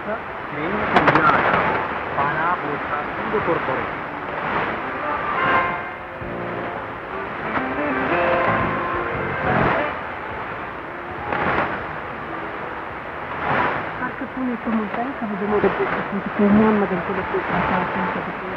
namoota jireenya kan jiraatan faanaa boodkaastii korpore. Harka fuula mul'atan kabajamoo dhaggeeffattoota keenyaan magantoota Itoophiyaa kan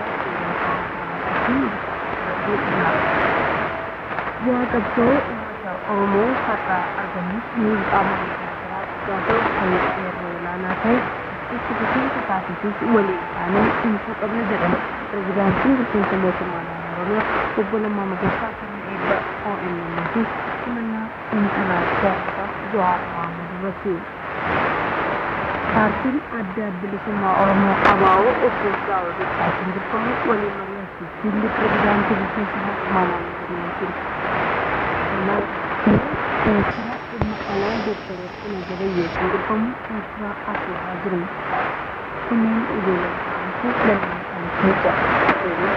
Yaa qabsoo uummata Oromoo har'a argamus ni qaama garaagaraa guddaa ta'u kan yeroo olaanaa ta'e itti fufiinsa taasisuuf waliin isaanii dhiisuu qabna jedhan pirezidaantiin bulchiinsa mootummaa naannoo Oromiyaa obbo Lammaa Magarsaa kan eebba OMN fi simannaa xiinxalaa siyaasaa Jawaar Mohaammed irratti. paartiin adda bilisummaa oromoo abaa'oo obbo Jawaar Mohaammed dirqamu waliin mari'achuuf jilli pirezidaantii bulchiinsa mootummaa naannoo Oromiyaa Eertiraa dhimma alaa Dooktar Warqinaa Gabayyoo kan dirqamu Eertiraa asirraa jiru. Kunneen ijoollee isaanii lammiin isaanii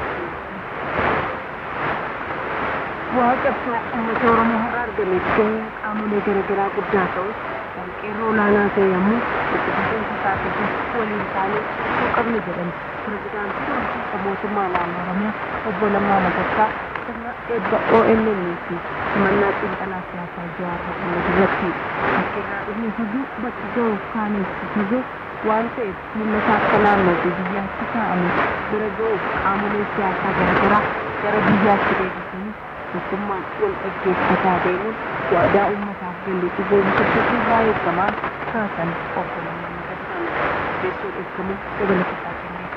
Waa qabsoo uummata Oromoo har'a argameef gaheen qaamolee garaagaraa guddaa ta'us kan qeerroo olaanaa ta'e yommuu itti fufiinsa taasisuuf waliin isaanii dhiisuu qabna jedhan pirezidaantii bulchiinsa mootummaa naannoo Oromiyaa obbo Lammaa Magarsaa sirna eebba OMN fi simannaa xiinxalaa siyaasaa Jawaar Mohaammed irratti bakka irraa dhufne fagoo bakka ga'uuf kaanis fagoo waan ta'eef mul'ata akka naannoo fi biyyaatti kaa'ame bira ga'uuf qaamolee siyaasaa garaagaraa gara biyyaatti deebisanii tokkummaan wal dhaggeeffataa deemuun waadaa uummataaf galleetti boonsifatuu baay'ee gamaan kaasan obbo Lammaa Magarsaan teessoo eeggamu dabalataa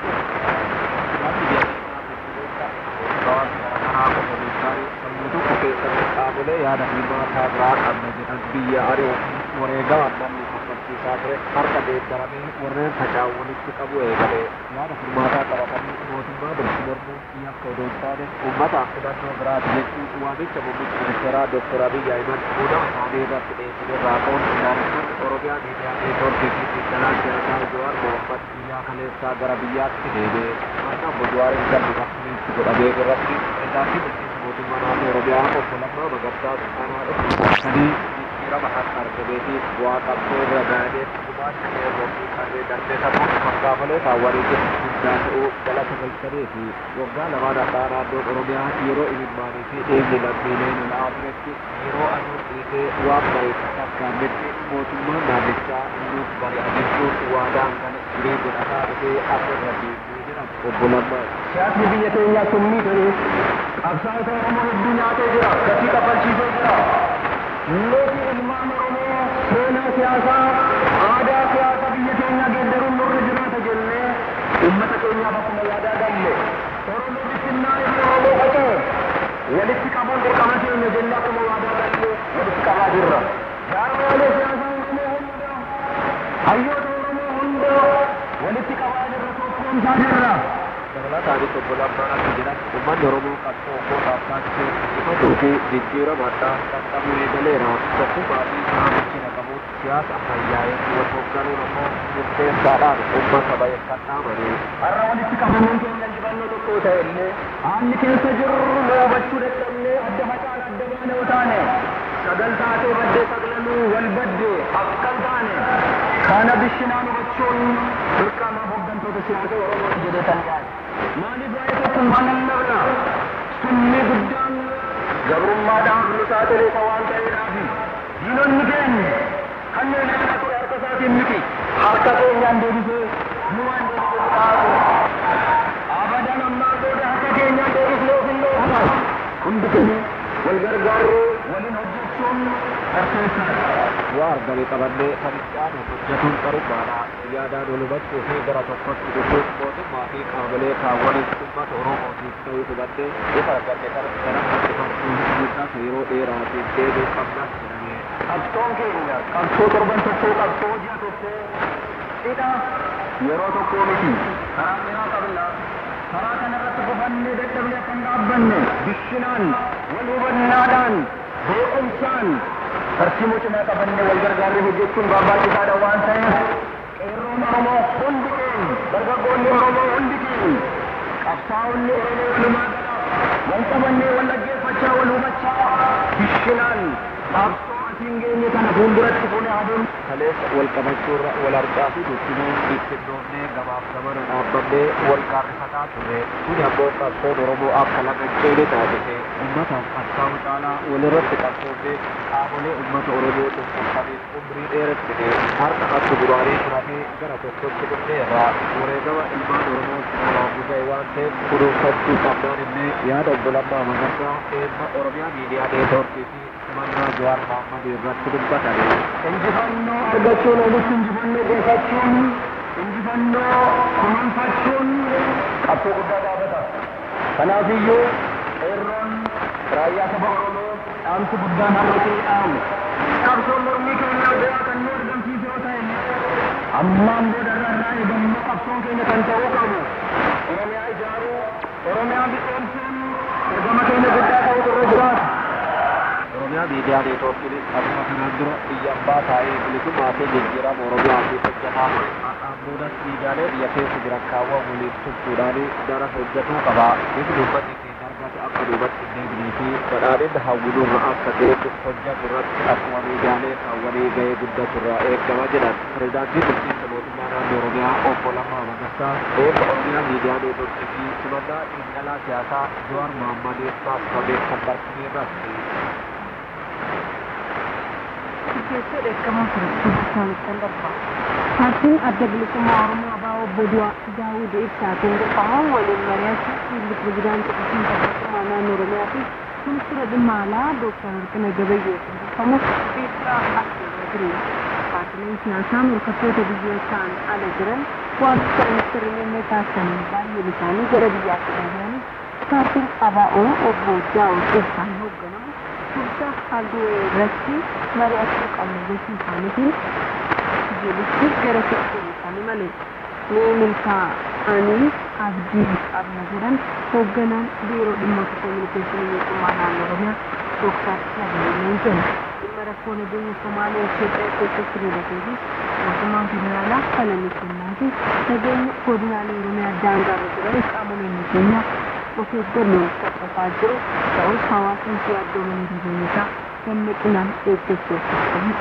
qaamolee yaada hirmaataa biraa qabna jedhan biyya ari'u wareegaa namni kaffalchiisaa ture harka deeggaramee warreen faca'u walitti qabu eegalee yaada hirmaataa qabatanii mootummaa bulchu mormuun yakka odoo hin taane uummataaf filannoo biraati jechuun waamicha muummichi ministeeraa Dr. Abiy Ahimad muudama isaanii irratti dhiyeessine raakoon ilaalisuun Oromiyaa miidiyaa neetwoorkii fi xiinxalaa siyaasaa Jawaar Mohammad biyyaa kaleessaa gara biyyaatti deebi'ee akka obbo Jawaariin galmi bakkeetti godhamee irratti pirezidaantii bulchiinsa mootummaa naannoo Oromiyaa obbo Lammaa Magarsaa Sultaanaa dhufuudhaanii jijjiirama harka argamee fi bu'aa qabsoo bira gahanee gumaacha qeerroo fi qarree darbee sammuu makkaafalee kaawwanii guddaa ta'uu galata galchanii fi waggaa lamaan addaa naannoon Oromiyaa yeroo imimmaanii fi dhiigni lammiilee lola'aa turetti yeroo aduun dhiisee waan bareedu fakkaannetti mootummaan naannichaa nuuf bari'achiisuun waadaan kana jiree godhataa dhufee akka irra deebi'ee jedhan obbo Lammaa. Siyaasni biyya keenyaa summii ta'ee qabsaa'ota Oromoo hedduu nyaatee jira, gatii kaffalchiisee jira. Nuti ilmaan Oromoo seenaa siyaasaa, aadaa siyaasaa biyya keenyaa geeddaruun nurra jiraata jennee uummata keenyaaf akkuma yaadaa galle. Oromoo bittinnaa fi Oromoo qotee walitti qabuun dirqama keenya jennee akkuma yaadaa galle walitti qabaa jirra. Jaarmaalee siyaasaa Oromoo hunda, hayyoota Oromoo hunda walitti qabaa jirra, tokkoomsaa jirra. dabalataanis obbo Lammaan akka jedhan uummanni Oromoo qabsoo ummataaf taasisee ifatuu fi jijjiirama addaa qaqqabuu eegaleera. Tokkummaa fi saamichina qabuun siyaasa ammayyaa'ee wal hoogganuun ammoo murteessaadhaan uummata baay'ee dhaamanii. Har'a walitti qabamuun keenya injifannoo tokko ta'e illee haalli keessa jirru nu hubachuu dadhabnee adda facaan adda baane yoo taane sagal taatee baddee saglanuu wal badde akka hin taane kana bishinaan hubachuun dirqama hooggantoota siyaasa Oromoo jedhee kan yaade. Maaliif waa'ee tokkummaa lallabna? Sunni guddaan gabrummaadhaaf nu saaxilee waan ta'eedhaafi diinonni keenya kanneen harka ture harka isaatiin miti harka keenyaan deebisee nu waan deebisee taatu abadan ammaa booda harka keenyaan deebisnee of hin dhoofna hundi keenya wal gargaarree waliin hojjechuun barsiisaa Waa argame qabannee sanichaan hojjetuun qarummaadha. Yaadaan wal hubachuu fi gara tokkotti dhufuun mootummaa fi qaamolee kaawwanis uummata Oromootiif ta'uu hubannee ifa arganne kana gara harkifachuun guddaa yeroo dheeraatiif deebiin qabnas jedhamee. qabsoon keenya qabsoo torban tokkoo qabsoo ji'a tokkoo cidha yeroo tokkoo miti karaa dheeraa qabna karaa kanarratti gufannee dadhabnee akka hin dhaabbanne bishinaan wal hubannaadhaan beekumsaan tartiibuu cimaa qabannee wal gargaarree hojjechuun barbaachisaadha waan ta'eef qeerroon Oromoo hundi keenya dargaggoonni Oromoo hundi keenya qabsaa'onni Oromoo walumaa gala wal qabannee wal dhaggeeffachaa wal hubachaa bishinaan qabsoo hin geenye kana fuulduratti fuune aduun kaleessa wal qabachuurra wal argaa fi guddinee bittinnoonnee gabaaf gamana dhaabbannee wal gaarrifataa ture kuni ammoo qabsoon oromoo akka laga ceene taasise ummataaf akkaan caalaa walirratti qabsoonnee qaamolee ummata oromoo dhukkubsaniif umrii dheerattine harka akka duraanii turamee gara tokkotti dhufneerra wareegama ilmaan oromoo olaanuu ga'e waan ta'eef kunuunfachuu qabnaan illee yaada obbolammaa magarsaa eebba oromiyaa miidiyaa neetwoorkii fi simannaa jawaar mahammad irratti dubbatame. injifannoo argachuun oomishni injifannoo gonfachuun injifannoo kunuunfachuun qabsoo guddaa gaafata. Kanaafiyyuu qeerroon raayyaa saba Oromoo dhaamsi guddaan har'atii dhaamu. Qabsoon mormii keenya bu'aa kan nu argamsiise yoo ta'e ammaan booda irraa eegammoo qabsoon keenya kan ta'uu qabu. Oromiyaa ijaaruu, Oromiyaa biqilchuun ergama keenya guddaa ta'utu irra jiraata. Oromiyaa miidiyaa neetwoorkiin akkuma kanaan dura biyya abbaa taa'ee bilisummaa fi jijjiirama Oromiyaa fi hojjetaa ture. Har'aan boodas miidiyaalee biyya keessa jiran kaawwan waliin tumsuudhaan dara hojjetuu qaba. Bifni uummanni keenya argate akka duubatti hin deebinee fi badhaadhinni hawwinurra akka ga'etti hojjetu irratti akkuma miidiyaalee kaawwanii ga'ee guddatu irraa eegama jedhan. Pireezidaantiin bulchiinsa mootummaa naannoo Oromiyaa obbo Lammaa Magarsaa eebba Oromiyaa miidiyaa neetwoorkii fi simannaa xiinxalaa siyaasaa Jawaar Mahaammadiin taasifamee kan barsiisee irratti. Keessa dheekkamaa ture isaanitti darba. Paartiin adda bilisummaa Oromoo Abaa Obbo Daawud Ibsaatiin durfamuun waliin mari'achuuf fiilli pirezidaantii bulchiinsa mootummaa naannoo Oromiyaa fi ministeera dhimma alaa Dooktar Warqinaa Gabayyootiin durfamu Beeksisaa Asirra ture. Paartileen siyaasaa morkattoota biyyootaan ala jiran waamicha ministeerri muummee taasisaniin baay'een isaanii gara biyyaatti deebi'anii paartiin ABO Obbo Daawud Ibsaan hoogganamu Tursa halluu irratti mari'achuu qabna jechuu isaaniitiin jedhutti gara fixuu isaanii malee ni milkaa'anii abdii qabna jedhan hoogganaan biiroo dhimmoota kominikeeshinii mootummaa naannoo Oromiyaa Dooktar Nagayyoo jedhu. Dhimma rakkoo nageenya Somaalee Itoophiyaa keessatti mudatee fi mootummaan federaalaa kana ni kennaa fi nageenya godinaalee Oromiyaa daangaarra jiran qaamoleen nageenyaa of eeggannoon hordofaa jiru ta'us hawaasni yaaddoomanii nageenyisaa dammaqinaan eeggachuuf qabu.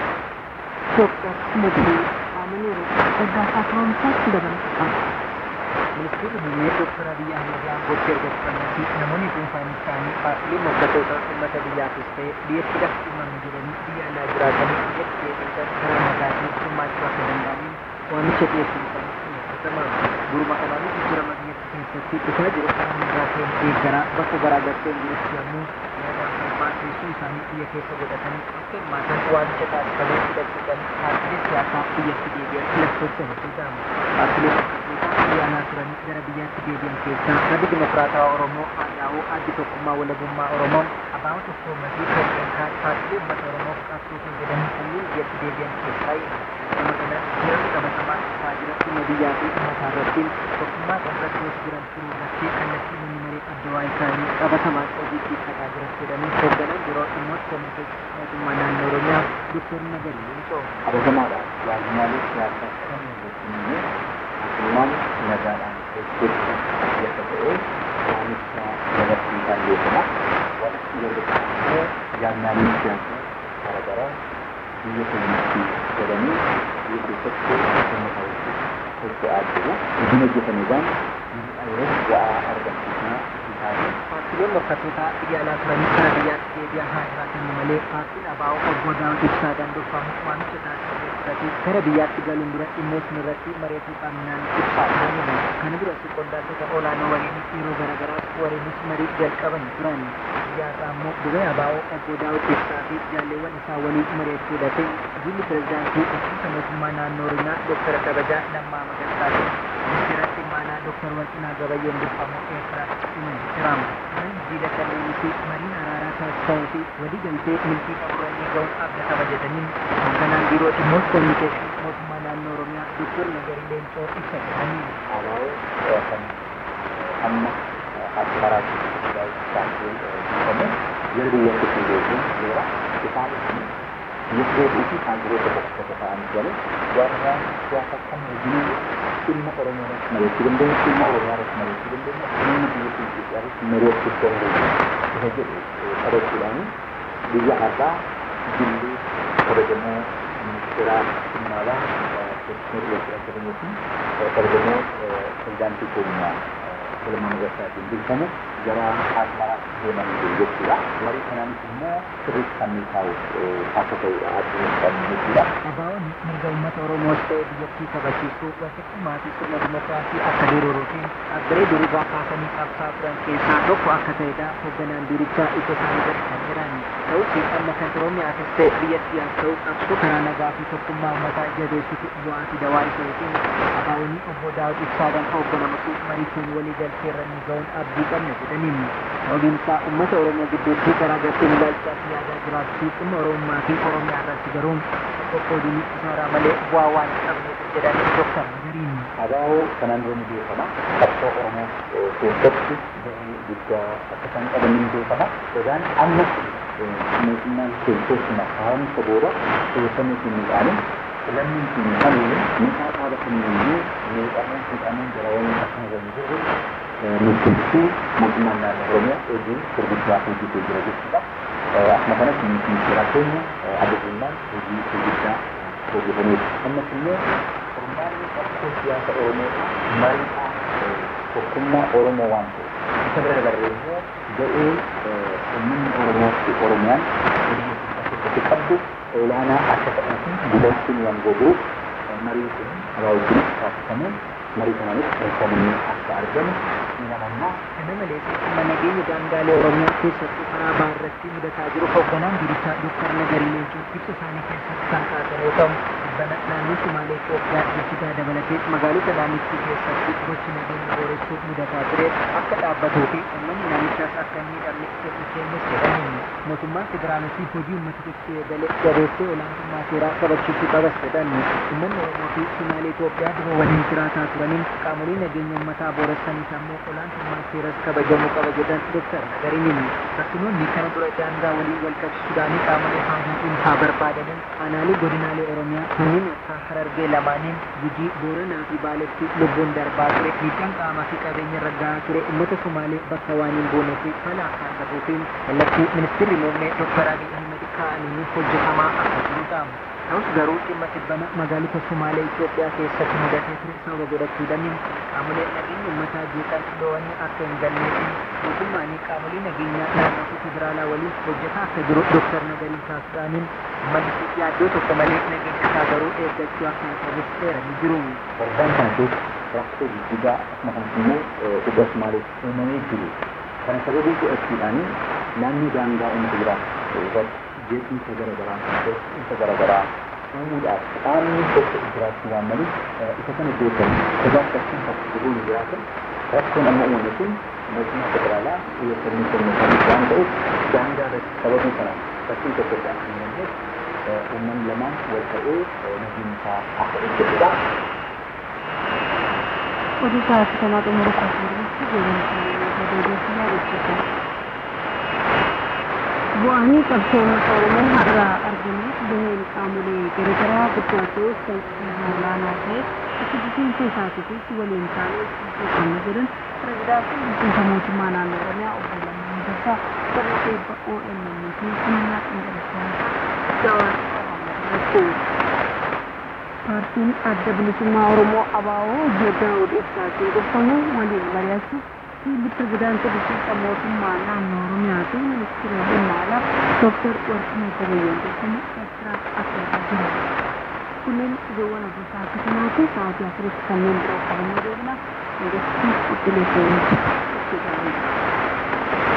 Dooktar Nagayyoo Aamaniiru Ergaasaa Firoomsaatti dabalata qaba. Ministeerri muummee Dooktar Abiyyi Ahmed aangootti erga dhufanii namoonni dhuunfaan isaanii paartileen morkattoota uummata biyyaafis ta'e biyyattiidhaaf dhimmamu jedhanii biyya alaa jiraatanii biyyatti deebisan karaa nagaatiin hirmaachuu akka danda'aniin waamicha dhiyeessuun isaanii xiyyeeffatamaa. Duruma kanaanis jijjiirama biyyattii keessatti dhufaa jiru karaa nagaa ta'een deeggaraa bakka garaagarteen jirutti yommuu yaada hirmaachisuu isaanii biyya keessa godhatanii akka hirmaatan waamicha taasifamee hidhachuudhaan paartilee siyaasaa biyyatti deebi'an lakkoofsa hedduu ta'amu. Paartilee morkattoota biyyaanaa turanii gara biyyaatti deebi'an keessaa Maddi Dimokiraatawaa Oromoo Haadhaa'uu Addi Tokkummaa Walabummaa Oromoon Abaa'oo Tokkoomaa fi kanneen kaan paartilee uummata Oromoof qabsoo kan jedhan kanneen biyyatti deebi'an keessaa nama kana jiran qabatamaa dhufaa jira dhimma biyyaa fi uummataa irratti tokkummaa irratti jiran turuu irratti kallattii namni maree adda isaanii qabatamaa hojiitti hiiqqataa jiran jedhanii hoogganan yeroo dhimmoota kominikeeshinii mootummaa naannoo Oromiyaa Dooktar Nagarii Leencoo. Qabatamadha. Waajjiraalee siyaasaa kan hojjetamee mootummaan nagaadhaan hojjechuuf keessa ta'ee waamicha dabarsiisaa beekama. Wanti yeroo ta'e jaarmiyaaleen siyaasaa garaagaraa biyya keenyatti godhanii biyya keessatti uummata wajjin hojjetaa jiru. Hojiin hojjetameedhaan yeroo bu'aa argamsiisaa isaanii Paartileen morkattoota biyya alaa turanii gara biyyaatti deebi'an haa jiraatan malee paartiin ABO obbo Daawud Ibsaadhaan durfamu waamicha taasifamee fudhatee gara biyyaatti galuun dura dhimmootni irratti mari'achuu qabnaan ibsaa turaniiru. Kana duratti qondaaltota olaanoo waliin yeroo garaagaraa waliinis marii jalqaban turan. Biyyaarraa immoo dubee ABO obbo Daawud Ibsaa fi jaalleewwan isaa waliin mari'achuu dhatee jilli pirezidaantii bulchiinsa mootummaa naannoo Oromiyaa Dooktar Kabajaa Lammaa Magarsaa ministeera dhimma alaa Dooktar Warqinaa Gabayyoon durfamu Eertiraatti imalaa jira. Marii jiila kanneenii fi mariin araaraa taasifamuu fi walii galtee milkii qaburanii ga'uun akka kabajataniin hoogganaan biiroo dhimmoota kominikeeshinii mootummaa naannoo Oromiyaa Dooktar Nagarii Leencoo ibsa jedhanii. Abaa'oo kan amma asmaraatti baay'ee beekamu yeroo biyyatti fi beekuun jira isaan biyya keetii fi kaandideeta tokko tokko ta'anii galee jaarmiyaan siyaasa kan hojii dhimma oromoo irratti mari'achuu dandeenya dhimma oromoo irratti mari'achuu dandeenya dhimma biyya keenya irratti mari'achuu dandeenya isa jedhu qabachuudhaan biyya har'aa jillee kabajamoo ministeera dhimma Doktor Yookiin Akkasumas kabajamoo pirezidaantii keenya Solomon Gassaatiin beekamu gara Asmaraatti deeman jiru jechuudha. Marii kanaanis immoo sirriitti kan taa'u akka ta'udha addunyaa kan jechuudha. Abaa'oon mirga uummata Oromoos ta'e biyyattii kabachiisuu wasitti maatii sirna dimokiraasii akka diriiruutiin dhaabbilee durugaa kaasanii qabsaa turan keessaa tokko akka ta'edha. Hoogganaan durichaa ija isaanii gadi kan jiran. Ta'us amma kan Oromiyaatis ta'e biyyattii haa ta'u qabsoo karaa nagaa fi tokkummaa uummataa jabeessitu bu'aa fi dawaa isaaniitiin abaa'oonni obbo Daawud Ibsaadhaan hoogganamutu marii kun walii galtee irra ni ga'uun abdii qabna jedhaniin. Sababiin isaa uummata Oromoo gidduutti garaagarteen ilaalchaa fi yaadaa jiraachuu dhimma Oromummaa fi Oromiyaa irratti garuu qoqqooduu isaaraa malee bu'aa waan hin qabneef jedhanii Dooktar Nagariin. Abaa'oo kanaan dura ni beekama. Qabsoo Oromoo keessatti gahee guddaa akka isaan qaban ni beekama. Sodaan amma mootummaan keessatti haaromsa booda xiyyeeffannoo fi miidhaanin lammiin fi miidhamee miidhaa dhaaba kamiyyuu miidhamee miidhamee gara wayii akkuma jiran jirru mirkaneessuu mootummaan naannoo Oromiyaa hojii gurguddaa hojjetee jira jechuudha. Akkuma kanatti ministeera keenya adda durummaan hojii gurguddaa hojjetaniiru. Ammas immoo furmaanni qabsoo siyaasa Oromoo mariidhaa tokkummaa Oromoo waan ta'e. Isa bira dabarree immoo ga'ee uummanni Oromoo fi Oromiyaan hojii keessatti qabdu olaanaa akka ta'uu fi gudachuun waan goguuf marii kun abaa wajjin taasifamu marii kanaanis mirkanaa'ee akka argamu ni amanna. Kana malees dhimma nageenya daangaalee Oromiyaa keessattuu karaa bahaa irratti mudataa jiru hoogganaan durichaa Dooktar Nagarii Leencoo ibsa isaanii keessatti kan kaasan yoo ta'u dhibbana naannoo Sumaalee Itoophiyaa Jijjigaa dabalatee magaalota naannichi keessatti gochi nageenya booressuu mudataa ture akka dhaabbatuu fi uummanni naannichaas akka hin miidhamne sirni keenyas jedhaniin mootummaan federaalaa hojii uummata keessatti eegale jabeessee olaantummaa seeraa kabachiisuu qabas jedhan uummanni Oromoo fi Sumaalee Itoophiyaa dura waliin jiraataa turaniin qaamolee nageenya uummataa booressaniis ammoo olaantummaan seeras kabajamuu qaba jedhan Dooktar Nagariin akkasumas kana dura daangaa walii wal qabsiisuudhaan qaamolee haajaa dhuunfaa barbaadaniin aanaalee godinaalee Oromiyaa kanneen akka Harargee lamaaniin Gujii, Booranaa fi Baaletti lubbuun darbaa ture miidhaan qaamaa fi qabeenya irra gahaa ture uummata Sumaalee bakka waan hin boonee fi fala akka argatuufiin kallattii ministeerri muummee Dooktar Abiy Ahmed kaa'anii hojjetamaa akka jirudha. Ta'us garuu dhimma dhibbana magaalota Sumaalee Itoophiyaa keessatti mudatee ture sababa godhachuudhaan qaamolee nageenya uummataa jeeqan lo'anii akka hin galnee fi mootummaan qaamolee nageenyaa naannoo fi federaalaa waliin hojjetaa akka jiru Dooktar Nagariin taasisuudhaaniin uummanni yaaddoo tokko malee nageenya isaa garuu eeggachuu akka hin qabus eeranii jiru. Waldaan kana keessa rakkoo guddaa akkuma kanas immoo dhibba Sumaalee uumamee jiru. Kana sababii godhachuudhaan naannoo daangaa uummata jiraatu irratti jeequmsa garaagaraa, jeequmsa garaagaraa uumuudhaaf qaamni tokko jiraachuu waan maluuf isa kana beekan sodaa fakkiin tokko jedhuu hin jiraatan rakkoon amma uumame kun mootummaa federaalaa xiyyeeffannoo kennu kan waan ta'uuf daangaa irratti sababii kanaan fakkiin tokko irraa kan uumamneef uummanni lamaan wal ta'ee nageenya isaa akka eeggatudha. Oduu sa'aatii kanaa xumura kaasuudhaatti deemnisa odeeffannoo jechuudha. Bu'aanii qabsoo uummata Oromoo har'aa argameef gaheen qaamolee garaagaraa guddaa ta'us kan olaanaa ta'e itti fufiinsa isaatiifis waliin taanee ibsuu qabna jedhan pirezidaantiin bulchiinsa mootummaa naannoo Oromiyaa obbo Lammaa Magarsaa sirna eebba OMN fi humna ingiliffaa Jawaar Mohaammed paartiin adda bilisummaa Oromoo ABO Daawud Ibsaatiin dhufamu waliin mari'achuuf fiilli pirezidaantii bulchiinsa mootummaa naannoo Oromiyaa fi ministeera dhimma alaa Dooktar Warqinee Gabayyoon jedhamu Eertiraaf affeeraa jiru. Kunneen ijoowwan hojii sa'aatii kanaa fi sa'aatii afuritti kanneen biroo qabannee deebina. Hangafti qophiilee seenuutti itti gaariidha.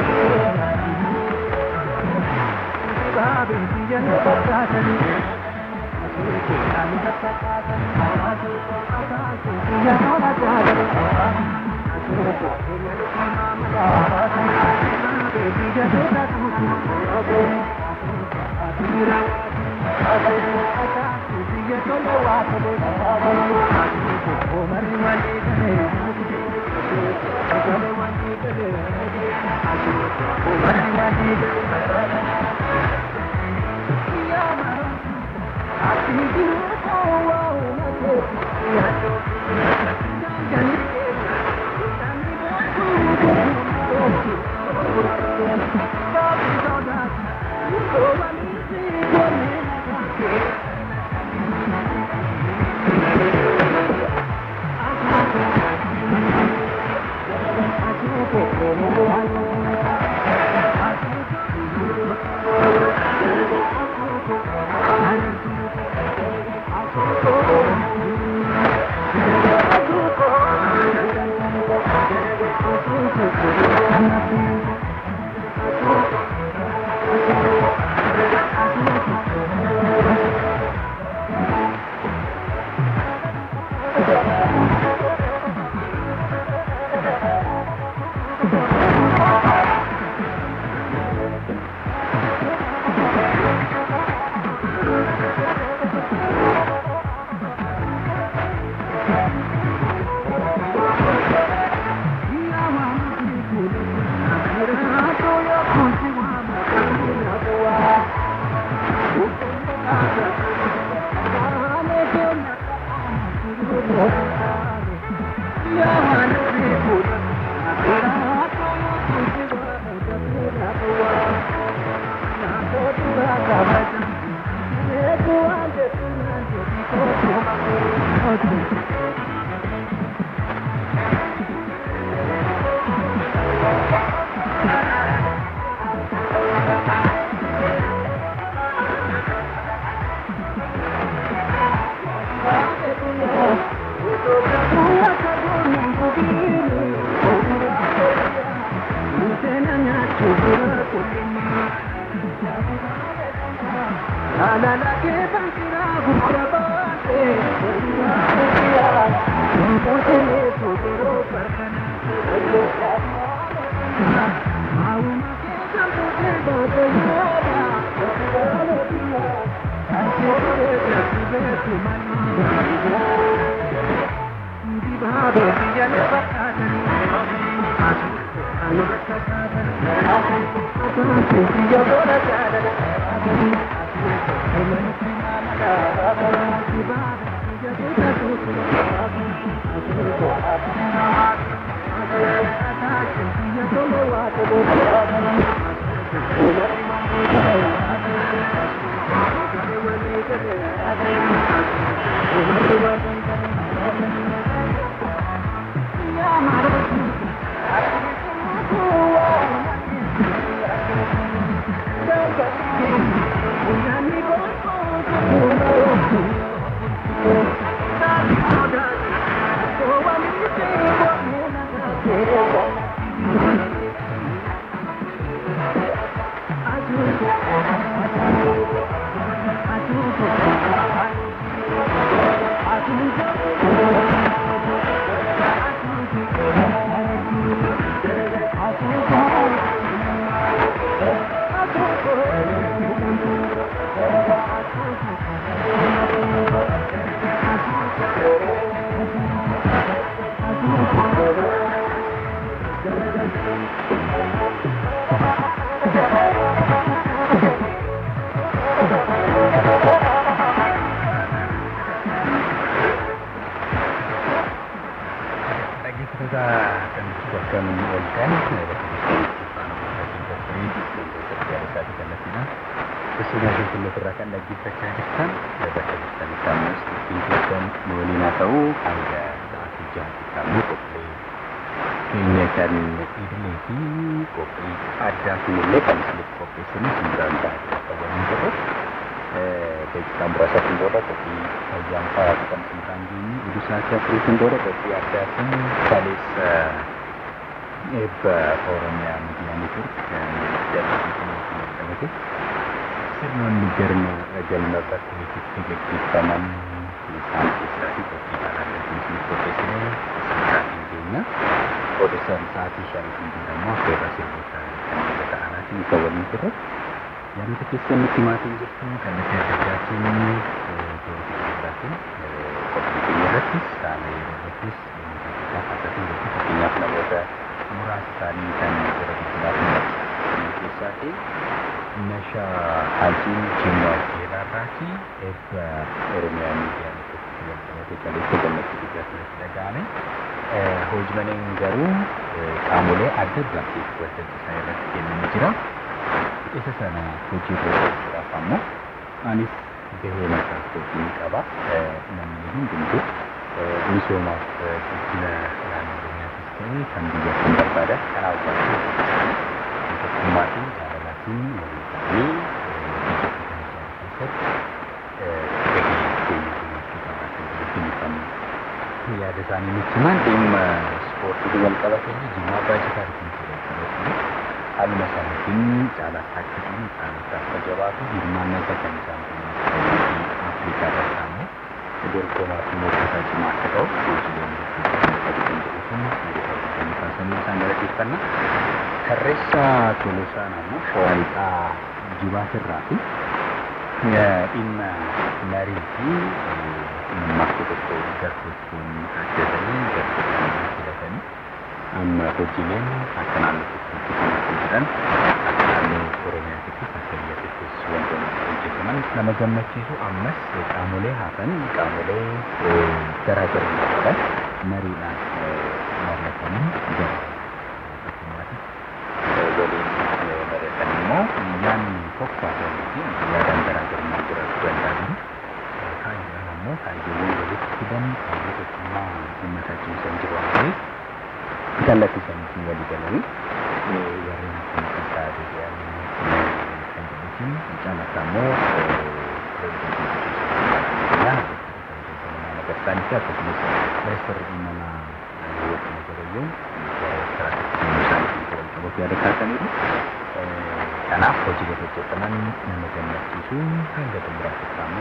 Dhaggeeffattoota kan bakka nuyi ooltan Keessumaa qulqulloota irraa kan dhaggeeffachaa jirtan bakka jirtan isaaniis ittiin keessan nu waliin haa ta'u hanga sa'aatii jahaatti immoo qophiilee keenya kan idilee fi qophii addaa kunillee kan isiniif qopheessanii simbiraan ta'anii akka waliin jirru daqiiqaa muraasatiin booda qophii fayyaan faraatu kan simbiraan geenye oduu sa'aatii afuriitiin booda qophii addaatiin kaleessa eebba Oromiyaa Miidiyaa Neetwork jalqabate sirnoonni galma galma bakkeetti gaggeeffaman isaan keessaa fi qophii kanaan gaggeessinu qopheessine sirnaatiin keenya odeessaan sa'aatii shaniitiin jedhamu affeerra sirboota kan ta'anaatiin isa waliin turre yaadota keessan nutti himaatiin jirtu kallattii adda addaatiin to'achuudhaatiin qophii keenya irrattis haala yeroo irrattis haasatiin jirtu fakkeenyaaf namoota muraasa isaanii kan gara guddinaaf keessaa fi Nashaa Hajiin Jimmaa Keeraarraati eebba Oromiyaa Miidiyaa Neetworkii jalqabate kaleessa gammachuu guddaa keessatti dhaga'ame. Hojiileen garuu qaamolee adda addaatiif waltajjii isaa irratti kennamee jira. Isa sana hojii irra oolchuudhaaf ammoo anis gahee mataa kootii qaba. Namni hundumtuu misoomaaf guddina naannoo Oromiyaatis ta'e kan biyyaatti hin barbaadan kanaaf barbaadu. Tokkummaatiin jaalalaatiin walii ta'anii biyya kana keessatti gahee keenya gumaachuu qabaa kan jedhu ibsamu. Yaada isaanii nutti himan dhimma ispoortii wal qabatee jimaa baay'ee arginu ture. Haaluma isaaniitiin caalaa akka ta'an caalaa akka jabaatu hirmaannaa isaa kan isaan Afrikaa irratti ammoo dorgomaa fi morkataa cimaa akka ta'u hojiileen qabu kan jedhu sun nageenya kaasanii isaan galateeffanna. Tarreessa Tolosaan ammoo shawaa lixaa jibaatirraa fi dhimma marii fi mammaaksa tokko gartokkoon ajjatanii gartokkoon filatanii amma hojiileen akka naannootti hojjetamaa jiran akka naannoo Oromiyaattis akka biyyaattis wantoonni hojjetaman nama gammachiisu ammas qaamolee hafan qaamolee garaa garaa mariidhaan mari'atanii gara waliin mari'atan immoo yaadni tokko haa fi yaadaan garaa garummaa jiraachuu danda'a jiru. Kaayyoon ammoo kaayyoowwan walitti fidan kaayyoo tokkummaa uummata cimsan jiru waan ta'eef kallattii saniitiin walii galanii warreen kun keessaa deebi'anii kan jedhutiin caalatti ammoo Nagartaan fi akkasumas ministeerri dhimma wajjin garayyoon gara isaaniitiin wal qabatu yaada kaasaniiru. Kanaaf hojiilee hojjetaman nama gammachiisu hanga xumuraatti immoo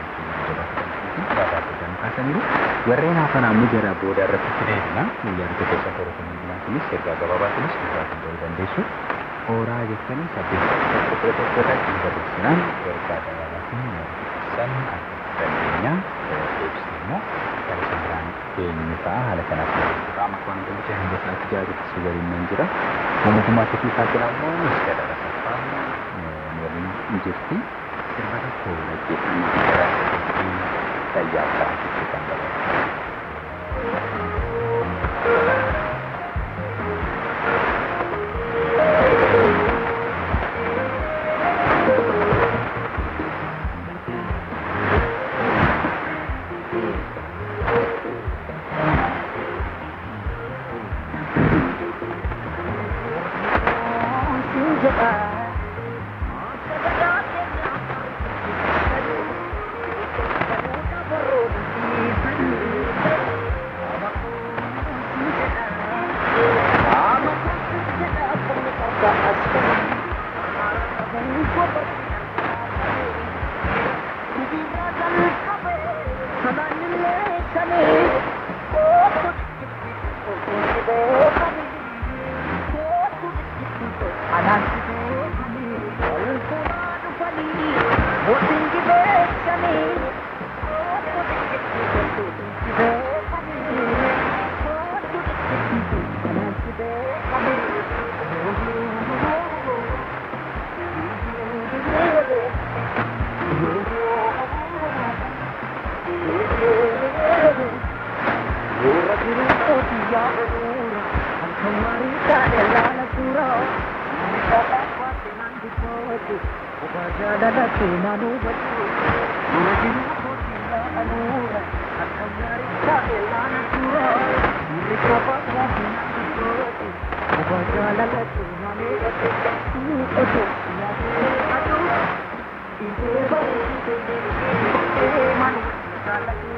jabaachuudhaan kaasaniiru. Warreen hafan ammoo gara booda irratti fideedha. Yaadota keessa torban kunis ergaa gabaabaatinis dhugaatiin ta'uu dandeessu. Hooraa jettanii saddeet tokko kudha tokko irratti barreessinaan ergaa gabaabaatiin mariisan akka dandeenya. Eebsi immoo gara sanaraan eenyu ta'a haala kanaaf qaama waan galchee hanga isaatti jaarutti si waliin nan jira. Mootummaa Itiyoophiyaa ammoo ministeera Rasaffaan waliin jirti. Sirba tokko dhaggeeffannaa gara fayyaa ta'aa kan dabalatu.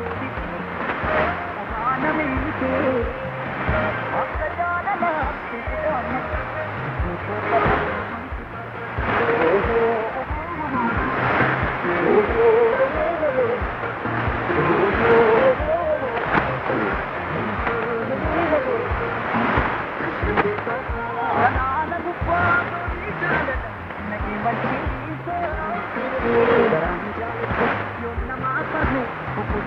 Thank you.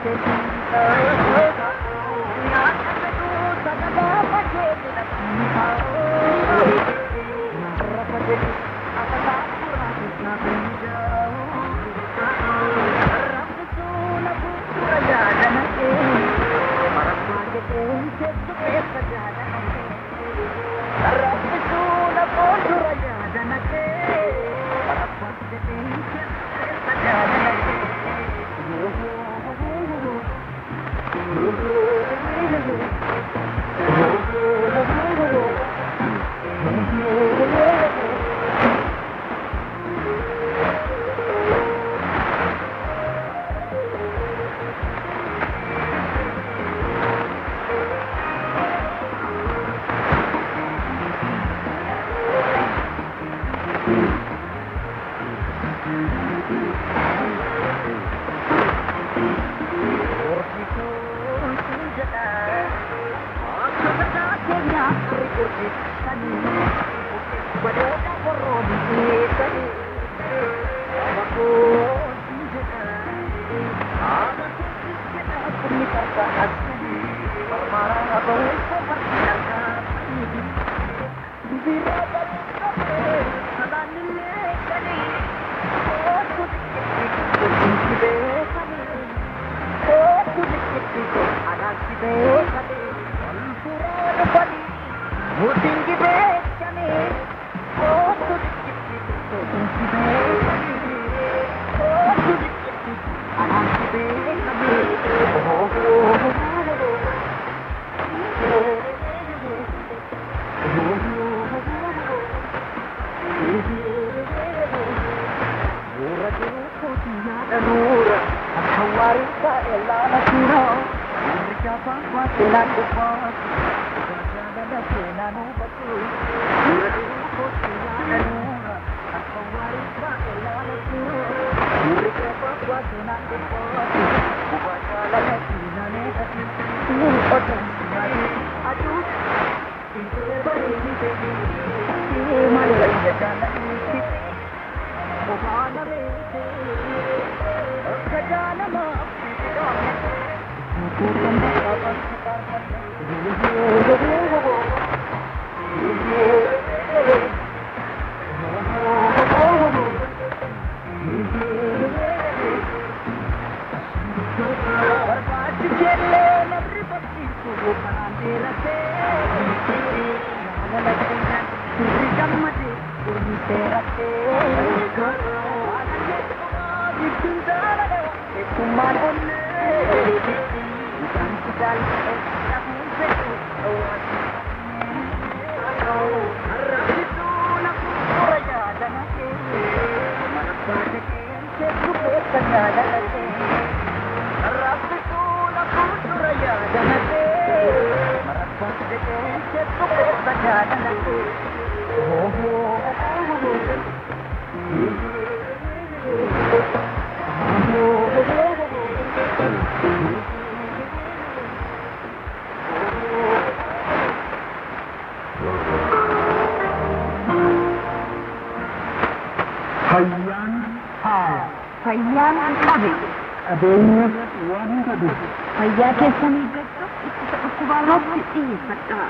Fayyaan haa Fayyaan qabe qabeenyas waan hin qabu. fayyaa keessanii eeggachuuf ittisa dhukkubaa irratti xiyyeeffadhaa.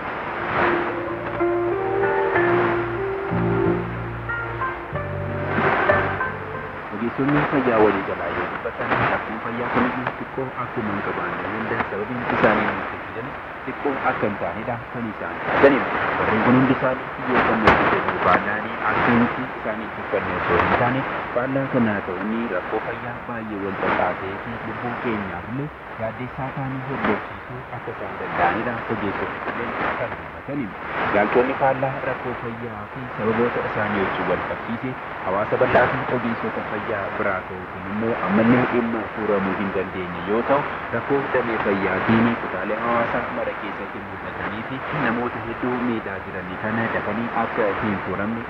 Ogeessonni fayyaa walii galaa yoo dubbatan akkuma fayyaa kamiyyuu xiqqoo akkuma hin qabaanne hunda sababiin isaanii nutti fidan xiqqoo akka hin taanedha kan isaan jedhaniiru. Warreen kun hundi isaanii xiyyeeffannoo guutuu baadhaanii akkamitti isaanii tuffannoo osoo hin taane baadhaa kanaa ta'uun rakkoo fayyaa baay'ee wal xaxaatee fi lubbuu keenyaaf illee yaaddeessaa ta'anii hordofsiisuu akka isaan danda'anidha. Ogeessonni kunneen kan dubbataniiru. Yaaltonni faallaa rakkoo fayyaa fi sababoota isaanii wajjin wal qabsiise hawaasa bal'aa fi ogeessota fayyaa biraa ta'uutiin immoo ammallee dhimma furamuu hin dandeenye yoo ta'u rakkoo damee fayyaatiin kutaalee hawaasaa mara keessatti mul'atanii fi namoota hedduu miidhaa jiranii kana dafanii akka hin furamne isaan taasisa.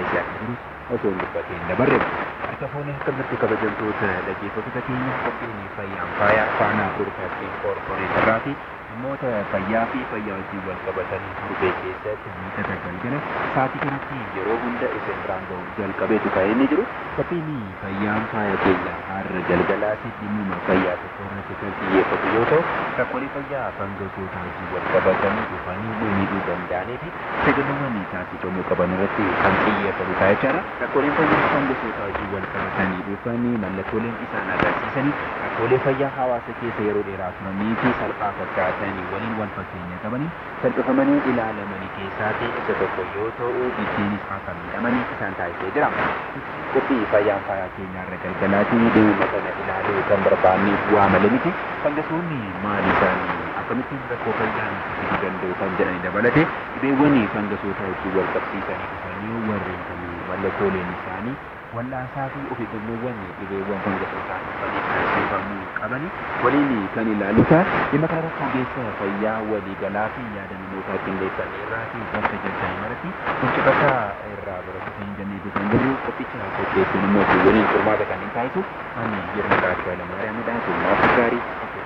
taasisee akka jirus osoo hin dubbatiin dabarre harka foonii akkamitti kabajamtoota dhaggeeffattoota keenya qophiin fayyaan faayaa faanaa broadcasting corporation fi dhimmoota fayyaa fi fayyaa wajjin wal qabatanii durbee keessatti miidhata galgala sa'aatii kanatti yeroo hunda isin biraan ga'u jalqabeetu kan inni jiru qophiin fayyaan faaya keenya har'a galgalaatti dhimmuma fayyaa tokko irratti kan xiyyeeffatu yoo ta'u rakkoolee fayyaa fangasoota wajjin wal qabatanii dhufanii miidhuu danda'anii fi sagantaawwan taasifamuu qaban irratti kan xiyyeeffatu ta'a jechaadha. Rakkooleen fayyaa fangasoota wajjin wal qabatanii dhufanii mallattooleen isaan agarsiisanii rakkoolee fayyaa hawaasa keessa yeroo dheeraa turanii fi salphaa fakkaatanii waliin wal fakkeenya qabanii salphifamanii ilaalamanii keessaatii isa tokko yoo ta'u ittiinis akka miidhamanii isaan taasisee jira. Qophii fayyaan faayaa keenyaarra galgalaatiin deemuma kana ilaaluu kan barbaanneef waa malee miti. Fangasoonni maali isaanii akkamittiin rakkoo fayyaa fiduu danda'u kan jedhani dabalate dhibeewwan fangasoota wajjin wal qabsiisanii dhufanii warreen kan mallattooleen isaanii wallaasaa fi of eeggannoowwan dhibeewwan fangasootaan dhufanii taasifamuu qabani waliin kan ilaaluta dhimma kanarratti ogeessa fayyaa waliigalaa fi yaada namootaa qindeessanii irraa fi bakka jirtan maratti wancifata irraa baratu kan jenneetu kan jirru qophicha qopheessuun immoo fi waliin furmaata kan hin taasisu ani yeroo gaachuu alamaariyaamidha summaaf gaarii